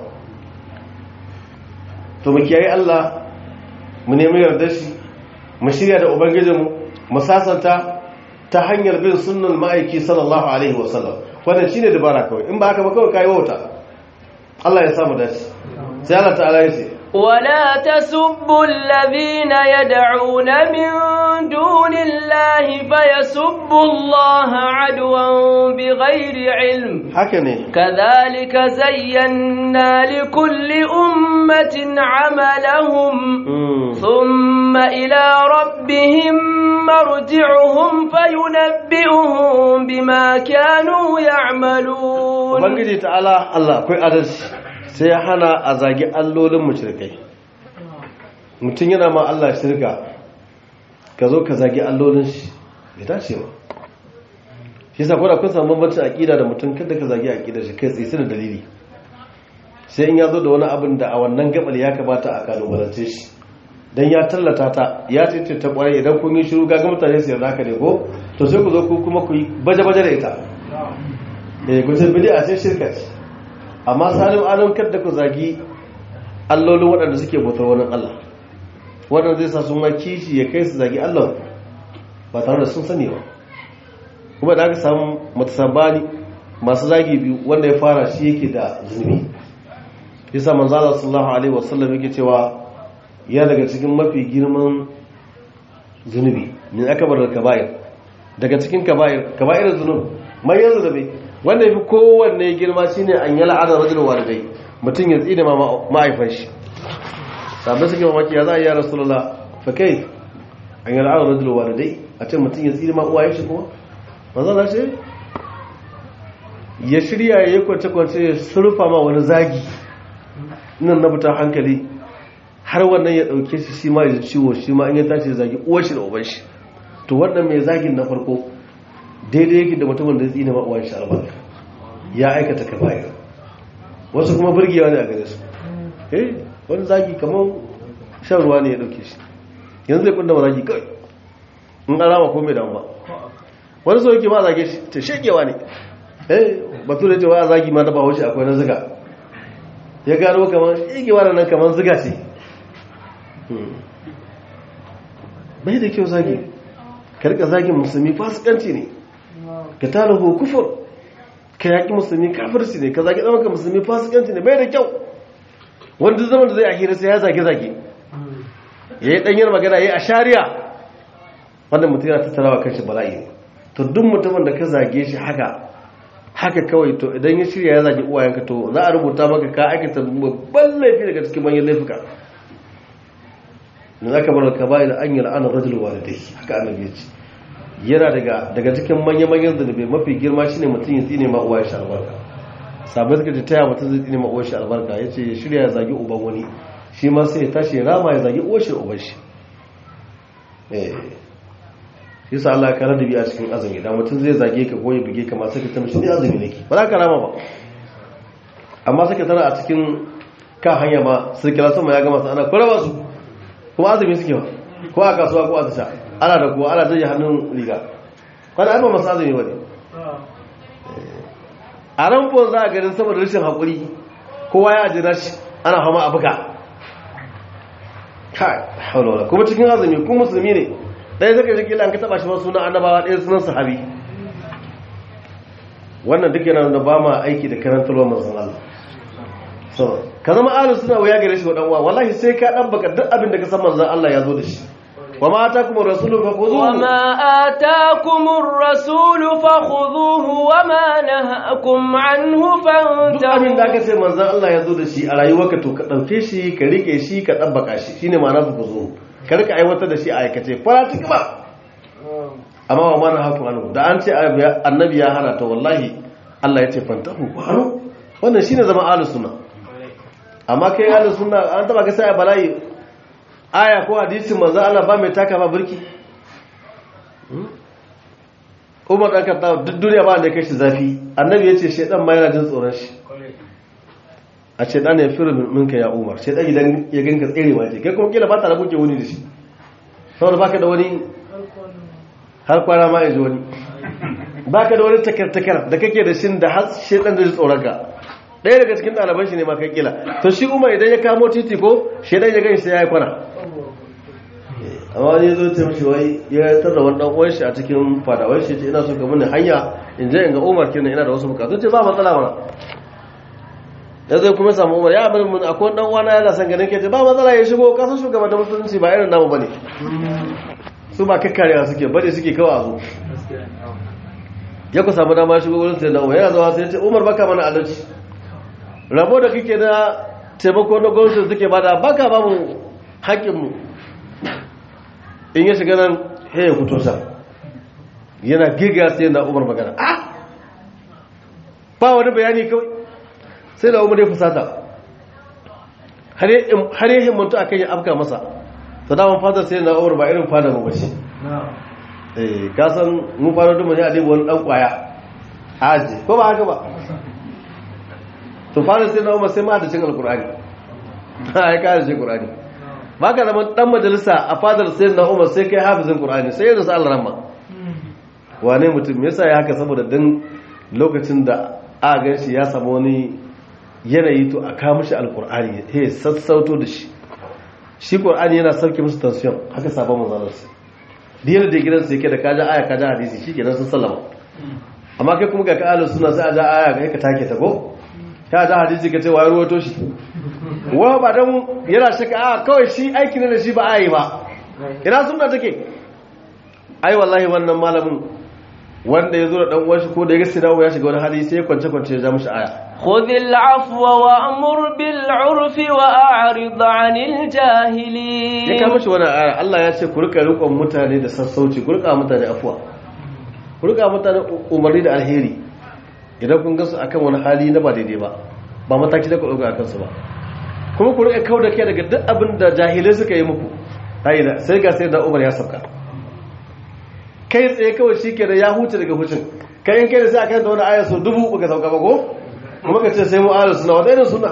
to mu kiyaye Allah mu nemi yardar shi mu shirya da ubangijinmu mu sasanta ta hanyar bin sunnan ma'aiki sallallahu alaihi wasallam wannan shine dabara kawai in ba haka ba kawai kai wauta Allah ya samu dace sai Allah ta'ala ya ce
ولا تسبوا الذين يدعون من دون الله فيسبوا الله عدوا بغير علم
haka ne
كذلك زينا لكل أمة عملهم
Mm.
ثم إلى ربهم مرجعهم فينبئهم بما كانوا يعملون
ubangiji ta'ala Allah akwai adalci sai ya hana a zagi allolin mushrikai mutum yana ma Allah shirka ka zo ka zagi allolin shi bai dace ba shi yasa kuma kun samu bambancin aqida da mutum kada ka zagi aqidar shi kai tsaye da dalili sai in ya zo da wani abin da a wannan gabar ya kamata a kalubalance shi dan ya tallata ta ya ce ta kwarai idan kun yi shiru ga mutane su yarda ka ne ko to sai ku zo ku kuma ku yi baje-baje da ita eh gudun bid'a sai shirka ce amma salim alam kada ku zagi allolin waɗanda suke bautar wani Allah waɗanda zai sa sun ma kishi ya kai su zagi Allah ba tare da sun sani ba kuma da aka samu matasabani masu zagi biyu wanda ya fara shi yake da zunubi yasa manzo Allah sallallahu alaihi wasallam yake cewa ya daga cikin mafi girman zunubi min akbar kaba'ir daga cikin kaba'ir kaba'ir zunub mai yanzu da bai wanda ya fi kowanne girma shi ne an yi la'adar rajin walidai mutum ya tsine ma'aifan shi sabbin suke mamaki ya za a yi ya rasulullah fa kai an yi la'adar rajin walidai a ce mutum ya tsine ma'uwaye shi kuma mazana ce ya shirya ya yi kwance-kwance ya surfa ma wani zagi nan na buta hankali har wannan ya dauke shi shi ma ya ciwo shi ma in ya tashi zagi uwar shi da uban shi to wannan mai zagin na farko daidai yake da mutumin da ya tsine ma uwar shi albarka ya aikata kaba'ir wasu kuma burgewa ne a gare su eh wani zagi kamar shan ruwa ne ya dauke shi yanzu zai kunda ma zagi kawai in alama ko mai damu ba wani so yake ma zage shi ta shekewa ne eh batu da cewa a zagi ma na bahaushe akwai na ziga ya gano kamar shekewa da nan kamar ziga ce bai da kyau zagi karka zagin musulmi fasikanci ne ka talahu kufur ka yaƙi musulmi kafirci ne ka zagi ɗaukar musulmi fasikanci ne bai da kyau wanda zaman da zai a hira sai ya zage-zage ya yi ɗanyar magana ya yi a shari'a wanda mutum yana tattarawa kanshi bala'i ne to duk mutumin da ka zage shi haka haka kawai to idan ya shirya ya zage uwayenka to za a rubuta maka ka aikata babban laifi daga cikin manyan laifuka da za ka bar ka bayi da an yi la'anar rajul walidai haka annabi ya ce yana daga daga cikin manya-manyan zunubi mafi girma shine mutum ya tsine ma uwayen shi albarka sabai suka ce taya mutum zai tsine ma uwayen shi albarka ya ce ya shirya ya zage uban wani shi ma sai ya tashi ya rama ya zage uwar shi da uban shi shi sa Allah ya kara da biya cikin azumi da mutum zai zage ka ko ya buge ka ma sai ka tamshi ni azumi nake ba za ka rama ba amma sai ka tana a cikin kan hanya ma sai kira sama ya gama su ana kura su kuma azumi suke ba ko a kasuwa ko a tasha ana da kuwa ana zai hannun riga wani ai ba masu azumi ba ne a ramfon za a ganin saboda rashin haƙuri kowa ya ajira shi ana hama a buga kai haula wala kuma cikin azumi kuma musulmi ne ɗaya zaka ji kila an ka taba shi wasu sunan annabawa ɗaya sunan sahabi wannan duk yana da ba ma aiki da karantarwa manzon Allah so ka zama ahlus sunna waya gare shi wa dan uwa wallahi sai ka dan baka duk abin da ka san manzon Allah ya zo da shi wa ma atakum ar-rasulu fakhuduhu
wa ma atakum ar-rasulu fakhudhuhu wa ma nahakum anhu
duk abin da
fantahu
aka ce manzon Allah ya zo da shi a rayuwarka to ka dauke shi ka rike shi ka dabbaka shi shine ma'ana fakhuduhu ka rika aiwatar da shi a aikace faratik ba amma wa mana haku anhu da an ce annabi ya hana to wallahi Allah ya ce fantahu ku hanu wannan shine zama ahlus sunna amma kai ahlus sunna an taba ga sai a bala'i aya ko hadisin manzo Allah ba mai taka ba burki Umar dan Khattab duk duniya ba da kai shi zafi annabi ya ce shedan ma yana jin tsoron shi a ce dan ya firu minka ya Umar shedan idan ya ganka tserewa ce kai kuma kila ba ta rabu ke wuni da shi saboda baka da wani har kwana ma ya zo wani baka da wani takar-takar da kake da shi da har shedan da ji tsoron ka ɗaya daga cikin ɗaliban shi ne ma kai kila to shi umar idan ya kamo titi ko shedan ya gani sai ya yi kwana amma wani ya zo ta mishi wai ya tarda wani ɗan uwan shi a cikin fadawar shi ce ina so ka mini hanya in je in ga umar kenan ina da wasu bukatu ce ba matsala mana ya zai kuma samu umar ya abin mun akwai ɗan uwana yana son ganin ke ce ba matsala ya shigo kasan shugaban da musulunci ba irin namu bane su ba kakkarewa suke bane suke kawo a zo ya ku samu dama shigo wurin sai na umar yana zama sai ya ce umar baka mana adalci rabo da kake na taimako na gwamnati suke bada baka ba mu haƙƙinmu in ya shiga nan he ya fito sa yana giga sai na umar magana ah ba wani bayani kawai sai da umar ya fusata har yi himmantu a kan ya afka masa da daman fadar sai na umar ba irin fadar mu bace eh kasan mun fara duma ne a dai wani dan kwaya aji ko ba haka ba to fara sai na umar sai ma da cin alkur'ani ha ya kare shi qur'ani ba ka zama dan majalisa a fadar sai na umar sai kai hafizin qur'ani sai yanzu Allah rahma wane mutum yasa ya haka saboda dan lokacin da a gan shi ya samu wani yanayi to a kawo mishi alkur'ani he sassauto da shi shi qur'ani yana sauke musu tension haka sabon manzalar sa diyar da gidansa yake da kaja aya kaja hadisi shikenan sun sallama amma kai kuma ga ka ahlus sunna sai a ja aya kai ka take ta ko ka ja hadisi ka ce wai ruwato shi wa ba dan yana shaka a kawai shi aiki ne da shi ba a yi ba ina sunna take ai wallahi wannan malamin wanda ya zo da dan uwan shi ko da ya ga sinawo ya shiga wani hali sai ya kwance kwance ya ja mishi aya
خذ العفو وأمر بالعرف وأعرض عن
ya
الجاهلين
kama shi wani aya Allah ya ce ku rika rikon mutane da sassauci ku rika mutane afuwa ku rika mutane umarni da alheri idan kun gasu akan wani hali na ba daidai ba ba mataki da ku ɗauka a kansu ba kuma ku rika kauda kai daga duk abin da jahilai suka yi muku ayyana sai ga sai da Umar ya sauka kai tsaye kawai shikenan ya huce daga hucin kai in kai da sai aka da wani aya so dubu baka sauka ba ko kuma ka ce sai mu ahlus sunna wanda irin sunna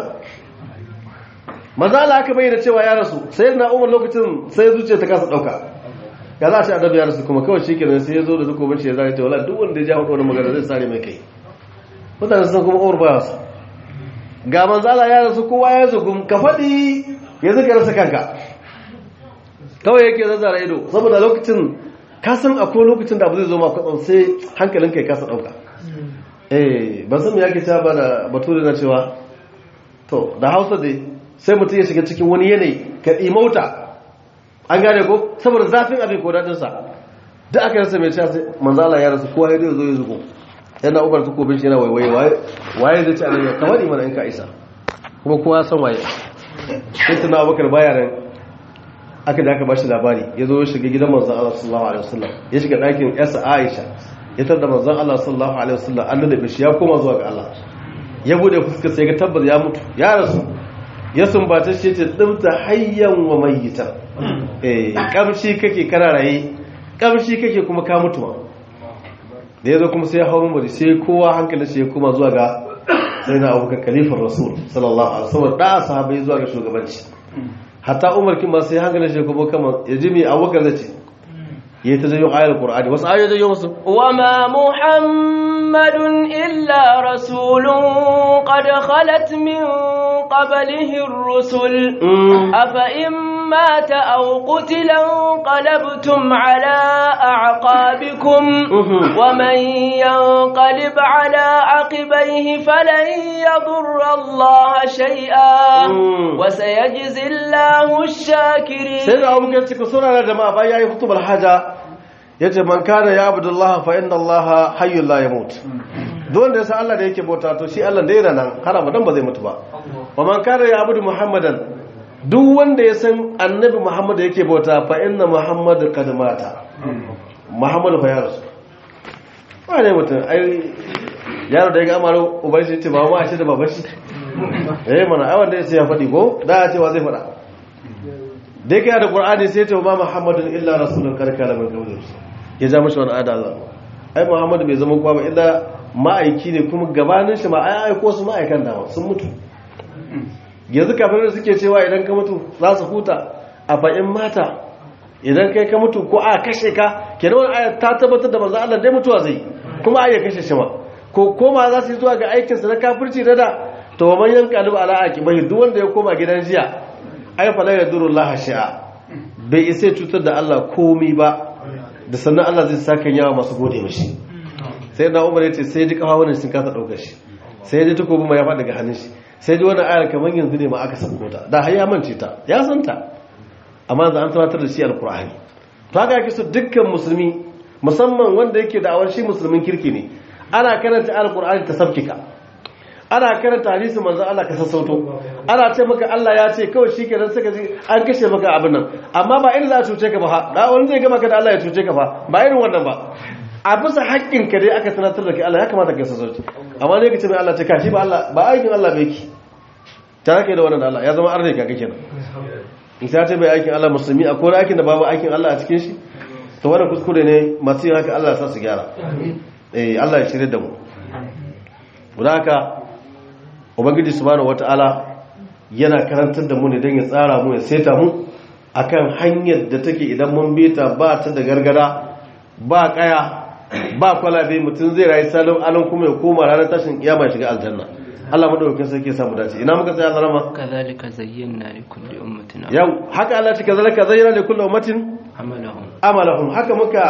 maza Allah aka bayyana cewa ya rasu sai na Umar lokacin sai zuciya ta kasa dauka ya za a ce annabi ya rasu kuma kawai shikenan sai ya zo da zukobin shi ya zai ce wala duk wanda ya ja hudu wani magana zai sare mai kai mutane sun kuma Umar baya su ga manzo Allah ya rasu kowa ya zugum ka faɗi ya zuka rasa kanka kawai yake zazzara ido saboda lokacin ka san akwai lokacin da abu zai zo ma kwatsam sai hankalin kai kasa ɗauka eh ban san me yake ta ba da bature na cewa to da hausa dai sai mutum ya shiga cikin wani yanayi ka ɗimauta an gane ko saboda zafin abin ko daɗinsa duk aka rasa mai cewa sai manzo Allah ya rasu kowa ya zo ya zugo yana ubar ta kobin shi yana waiwaye waye zai ci a nan kamar imana in ka isa kuma kowa san waye sai tuna abubakar baya nan aka da aka bashi labari ya zo ya shiga gidan manzon Allah sallallahu alaihi wasallam ya shiga ɗakin yarsa Aisha ya tada manzon Allah sallallahu alaihi wasallam an da shi ya koma zuwa ga Allah ya bude fuskar sai ga tabbas ya mutu ya rasu ya sumbata shi ce dimta hayyan wa mayyitan eh kamshi kake kana raye kamshi kake kuma ka mutu ma da ya zo kuma sai ya hau mambari sai kowa hankalin shi ya kuma zuwa ga sai na abokan kalifar rasul sallallahu alaihi wasallam da sahabai zuwa ga shugabanci hatta umar kin ma sai hankalin shi kuma kama ya ji mai abokan zai ce ya ta janyo ayar qur'ani wasu ayoyi janyo musu
وما محمد إلا رسول قد خلت من قبله الرسل أفإن مات أو قتل انقلبتم على أعقابكم ومن ينقلب على عقبيه فلن يضر الله شيئا وسيجزي الله الشاكرين
sai da abokan cikin suna da jama'a bayan ya yi hutubar haja ya ce man kana ya abu Allah fa inda Allah hayyun la ya mutu don da ya san Allah da yake bauta to shi Allah da yana nan har abadan ba zai mutu ba wa man kana ya abudu muhammadan duk wanda ya san annabi muhammad yake bauta fa inna muhammad kad mata muhammad fa ya rasu ba ne mutum ai yaro da ya ga amaro uban shi ce ba ma shi da baban shi eh mana ai wanda ya ce ya faɗi ko da ya ce wa zai faɗa da yake da qur'ani sai ta ma muhammadun illa rasulun karkala min qabli ya ja mashi wani ada Allah ai muhammadu bai zama kowa ba illa ma'aiki ne kuma gabanin shi ma ai aiko su ma'aikan dawa sun mutu yanzu kafin da suke cewa idan ka mutu za su huta a fa'in mata idan kai ka mutu ko a kashe ka kenan wani aya ta tabbatar da manzo Allah dai mutuwa zai kuma ai ya kashe shi ma ko koma za su yi zuwa ga aikin sa na kafirci da da to man yanqalu ala aqibai duk wanda ya koma gidan jiya ai fa la yadurru Allah shi'a bai isa cutar da Allah komai ba da sannan Allah zai saka yawa masu gode mashi sai na Umar yace sai ji kafa wannan sun kasa daukar shi sai ji takobin ma ya faɗi daga hannun shi sai ji wannan ayar kamar yanzu ne ma aka sako ta da har ya mance ta ya san ta amma yanzu an tunatar da shi alqur'ani to haka yake so dukkan musulmi musamman wanda yake da awar shi musulmin kirki ne ana karanta alqur'ani ta sabkika ana karanta hadisi manzo Allah ka sassauto ana ce maka Allah ya ce kawai shikenan saka ji an kashe maka abin nan amma ba irin za a cuce ka ba ha da wani zai gama ka da Allah ya cuce ka fa ba irin wannan ba a bisa haƙƙin ka dai aka tunatar da kai Allah ya kamata ka sassauto amma ne ka ce mai Allah ce ka shi ba Allah ba aikin Allah bai ki ta kai da wannan da Allah ya zama arne ka kake nan in sai ta bai aikin Allah musulmi akwai wani aikin da babu aikin Allah a cikin shi to wannan kuskure ne masu yin haka Allah ya sa su gyara eh Allah ya shirye da mu guda haka ubangiji subhanahu wataala yana karantar da mu ne don ya tsara mu ya seta mu akan hanyar da take idan mun beta ba ta da gargara ba kaya ba kwalabe mutum zai rayu salon alon kuma ya koma ranar tashin kiyama ya shiga aljanna Allah madaukakin sarki ya samu dace ina muka tsaya zalama
كذلك زينا لكل أمة
yau haka Allah take zalaka zayyana li kulli ummatin
عملهم
amalahum haka muka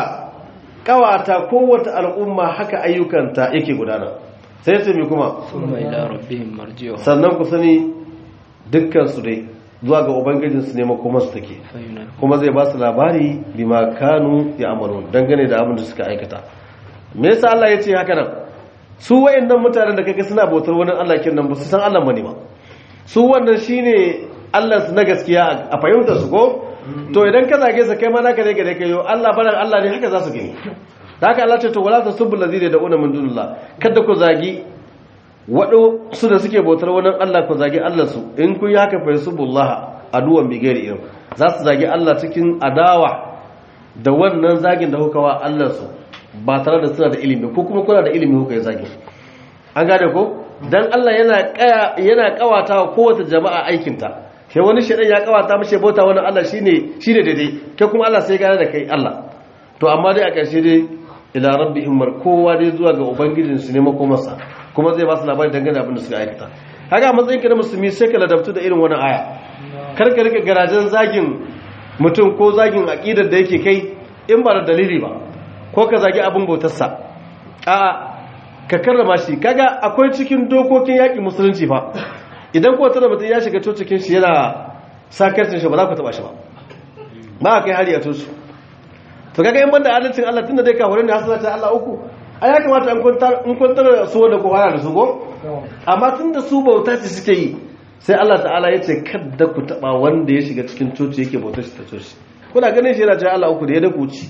kawata kowace al'umma haka ayyukanta yake gudana sai su mi kuma
ثم إلى ربهم مرجعهم
sannan ku sani dukkansu dai zuwa ga ubangijinsu ne makomarsu take
فينبئهم
kuma zai ba su labari bima kanu ya amaru dangane da abin da suka aikata me yasa Allah ya ce haka nan su wayannan mutanen da kake suna bautar wani Allah kin nan ba su san Allah bane ba su wannan shine Allah su na gaskiya a fahimtar su ko to idan ka zage sa kai ma naka ne gare kai yo Allah baran Allah ne haka za su gani da haka Allah ce to wala tasubbu allazina da'una min dunillah kada ku zagi waɗansu da suke bautar wani Allah ku zagi Allah su in kun yi haka fa yasubullah aduwan bi gairi irin za su zagi Allah cikin adawa da wannan zagin da kuka wa Allah su ba tare da suna da ilimi ko kuma kuna da ilimi kuka yi zagin an gane ko dan Allah yana kaya yana kawata wa kowace jama'a aikinta sai wani shedan ya kawata mashi bauta wani Allah shine shine daidai kai kuma Allah sai gane da kai Allah to amma dai a ƙarshe dai ila rabbihim mar kowa dai zuwa ga ubangijin su ne makomarsa kuma zai ba su labari dangane abin da suka aikata haka matsayin ka na musulmi sai ka ladabtu da irin wani aya kar ka rika garajen zagin mutum ko zagin aqidar da yake kai in ba da dalili ba ko ka zagi abin bautarsa a ka karrama shi kaga akwai cikin dokokin yaƙi musulunci fa idan ko tana mutum ya shiga cocikin shi yana sakarcin shi ba za ku taba shi ba ba a kai hari a tosu to kaga in banda adalcin Allah tunda dai kafirai ne hasala ta Allah uku ai ya kamata an kwantar in kwantar su wanda ko fara da su go amma tunda su bauta ce suke yi sai Allah ta'ala ya ce kada ku taba wanda ya shiga cikin coci yake bautar shi ta coci kuna ganin shi yana cewa Allah uku da ya daku ci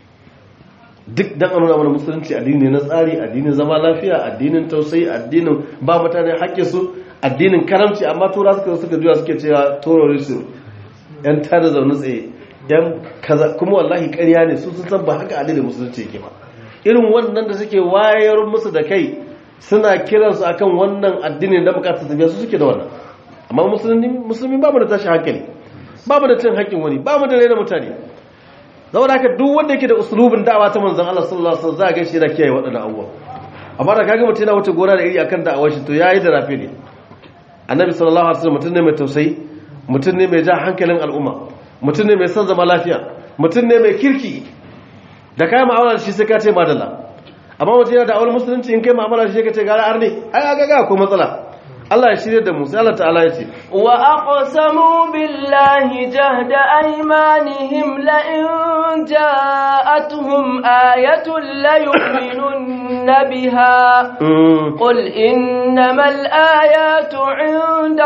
duk dan an nuna mana musulunci addini ne na tsari addinin zama lafiya addinin tausayi addinin ba mutane haƙƙin su addinin karamci amma tura suka suka juya suke cewa terrorism yan tada zaune tsaye yan kaza kuma wallahi ƙarya ne su sun san ba haka addinin musulunci yake ba irin wannan da suke wayar musu da kai suna kiransu akan wannan addinin da bukatar tafiya su suke da wannan amma musulmi musulmi ba mu da tashi hankali ba mu da cin haƙƙin wani ba mu da raina mutane zaune haka duk wanda yake da usulubin da'awa ta manzan Allah sallallahu alaihi wasallam za a gaishe yana kiyaye waɗannan abubuwa amma da kaga mutum yana wuce gora da iri akan da'awar shi to yayi da rafe ne annabi sallallahu alaihi wasallam mutum ne mai tausayi mutum ne mai ja hankalin al'umma mutum ne mai son zama lafiya mutum ne mai kirki da kai mu'amala shi sai ka ce madalla amma mutum yana da awal musulunci in kai mu'amala shi ka ce gara arne ai aga ga ko matsala Allah ya shirye da mu sai Allah ta'ala ya ce
wa aqsamu billahi jahda aymanihim la in ja'atuhum ayatun la yu'minunna biha qul innamal ayatu 'inda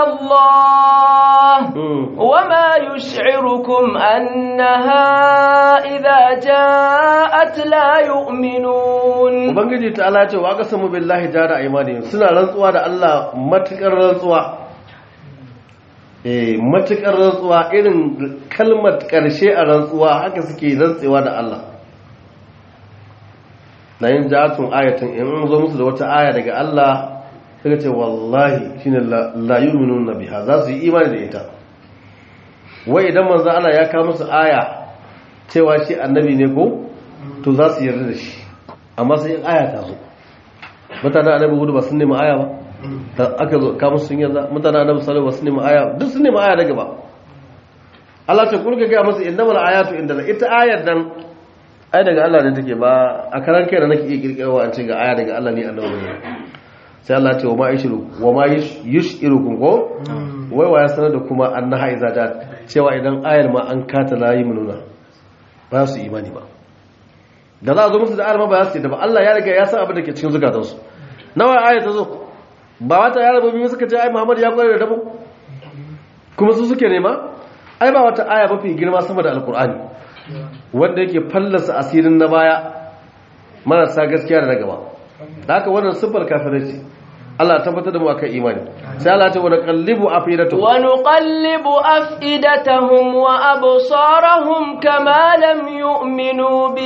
Allah wama yush'irukum annaha idha ja'at la yu'minun
ubangiji ta'ala ya ce wa aqsamu billahi jahda aymanihim suna rantsuwa da Allah matuƙar rantsuwa eh matuƙar rantsuwa irin kalmar ƙarshe a rantsuwa haka suke rantsewa da Allah na yin jatun ayatun in an zo musu da wata aya daga Allah suka ce wallahi shine la yu'minuna biha za su yi imani da ita wai idan manzo Allah ya kawo musu aya cewa shi annabi ne ko to za su yarda da shi amma sai aya ta zo mutanen annabi hudu ba sun nemi aya ba da aka zo kama sun yanzu mutane annabi sallallahu alaihi wasallam aya duk sun nemi aya daga ba Allah ta kurka ga musu innamal ayatu inda ita ayar dan ai daga Allah ne take ba a karan kai da nake iya kirkirwa an ce ga aya daga Allah ne annabi ne sai Allah ce wa ma yushiru wa ma yushirukum ko wai waya sanar da kuma annaha iza da cewa idan ayar ma an kata layi mununa ba su imani ba da za a zo musu da ayar ma ba za su yi da ba Allah ya riga ya san abin da ke cikin zukatansu nawa aya ta zo ba wata yara biyu suka ce ai Muhammad ya kware da dabo kuma su suke nema ai ba wata aya mafi girma sama da alkur'ani wanda yake fallasa asirin na baya marasa gaskiya da na gaba da haka wannan siffar kafirai ce Allah tabbatar da mu akan imani sai Allah ya ce wa naqallibu afidatahum
wa nuqallibu afidatahum wa absarahum kama lam yu'minu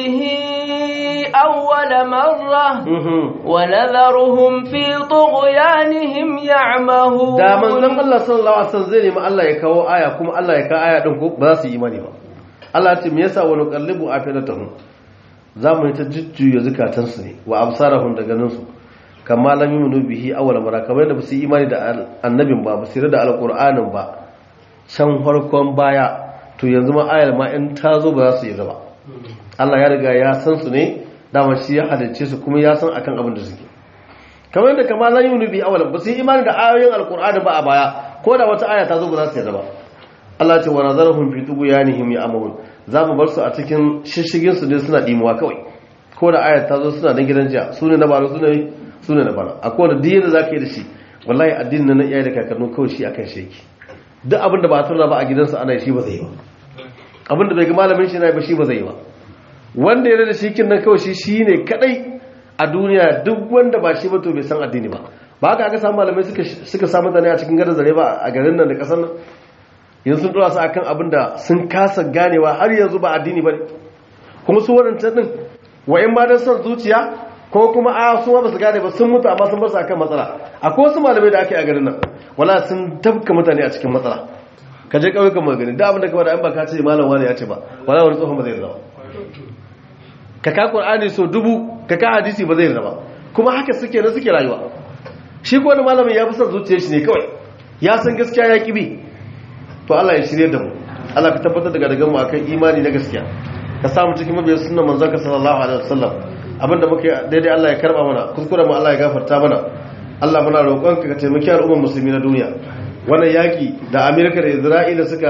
bihi awwal marra wa nadharuhum fi tughyanihim ya'mahun
da manzon Allah sallallahu alaihi wasallam zai nemi Allah ya kawo aya kuma Allah ya kawo aya din ko ba za su yi imani ba Allah ya ce me yasa wa nuqallibu afidatahum za mu yi ta jujjuya zukatansu ne wa absarahum da ganinsu kama lam yuminu bihi awwal mara kamar yadda basu yi imani da annabin ba basu da alqur'anin ba can farkon baya to yanzu ma ayar ma in ta zo ba za su yi ba Allah ya riga ya san su ne dama shi ya halicce su kuma ya san akan abin da suke kamar yadda kama lam yuminu bihi awwal basu yi imani da ayoyin alqur'ani ba a baya ko da wata aya ta zo ba za su yi ba Allah ce wa nazarahum fi tughyanihim ya'mahun za mu bar su a cikin shishigin su ne suna dimuwa kawai ko da ayat ta zo suna dan gidan jiya su ne na baro su ne su ne na baro akwai wanda diyin da zaka yi da shi wallahi addinin na iyaye da kakannu kawai shi akan sheki duk abin da ba tura ba a gidansa ana shi ba zai yi ba abin da bai ga malamin shi na ba shi ba zai yi ba wanda ya da shi kin nan kawai shi shine kadai a duniya duk wanda ba shi ba to bai san addini ba ba haka aka samu malamai suka suka samu mutane a cikin gadar zare ba a garin nan da kasar nan yanzu sun dora su akan abin da sun kasa ganewa har yanzu ba addini bane kuma su wadancan din wa'in ma dan son zuciya ko kuma a su ba su gane ba sun mutu amma sun bar su akan matsala akwai wasu malamai da ake a garin nan wala sun tabka mutane a cikin matsala ka je ƙauyukan magani da abin da ka bada an ba ka ce malam wani ya ce ba wala wani tsohon ba zai zama ka ka qur'ani so dubu ka ka hadisi ba zai zama kuma haka suke na suke rayuwa shi ko wani malamin ya fi son zuciyar shi ne kawai ya san gaskiya ya kibi to Allah ya shirye da mu Allah ka tabbatar daga daga mu akan imani na gaskiya ka samu cikin mabiyan sunnan manzon ka sallallahu alaihi wasallam abinda muke daidai Allah ya karba mana kuskure mu Allah ya gafarta mana Allah muna roƙonka ka taimaki al'ummar musulmi na duniya wannan yaki da Amerika da Isra'ila suka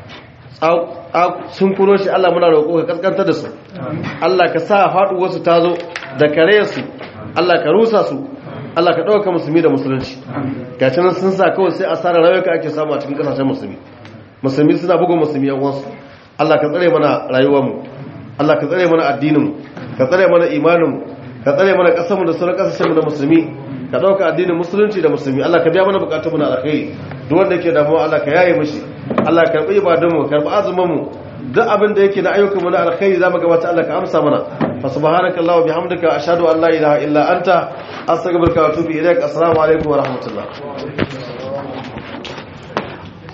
sun kuro shi Allah muna roƙo ka kaskantar da su Allah ka sa faɗuwar su tazo da kare su Allah ka rusa su Allah ka ɗauka musulmi da musulunci gashi nan sun sa kawai sai asarar rayuka ake samu a cikin ƙasashen musulmi musulmi suna bugun musulmi yan uwansu Allah ka tsare mana rayuwarmu Allah ka tsare mana addininmu ka tsare mana imaninmu ka tsare mana ƙasarmu da sauran ƙasashenmu da musulmi ka ɗauka addinin musulunci da musulmi Allah ka biya mana buƙatunmu na alkhairi duk wanda yake damuwa Allah ka yaye mishi Allah ka karɓi ibadunmu karɓi azumanmu duk abin da yake na ayyukanmu na alkhairi zamu gabata Allah ka amsa mana fa subhanaka allahumma bihamdika ashhadu an la ilaha illa anta astaghfiruka wa atubu ilaik assalamu alaikum wa rahmatullah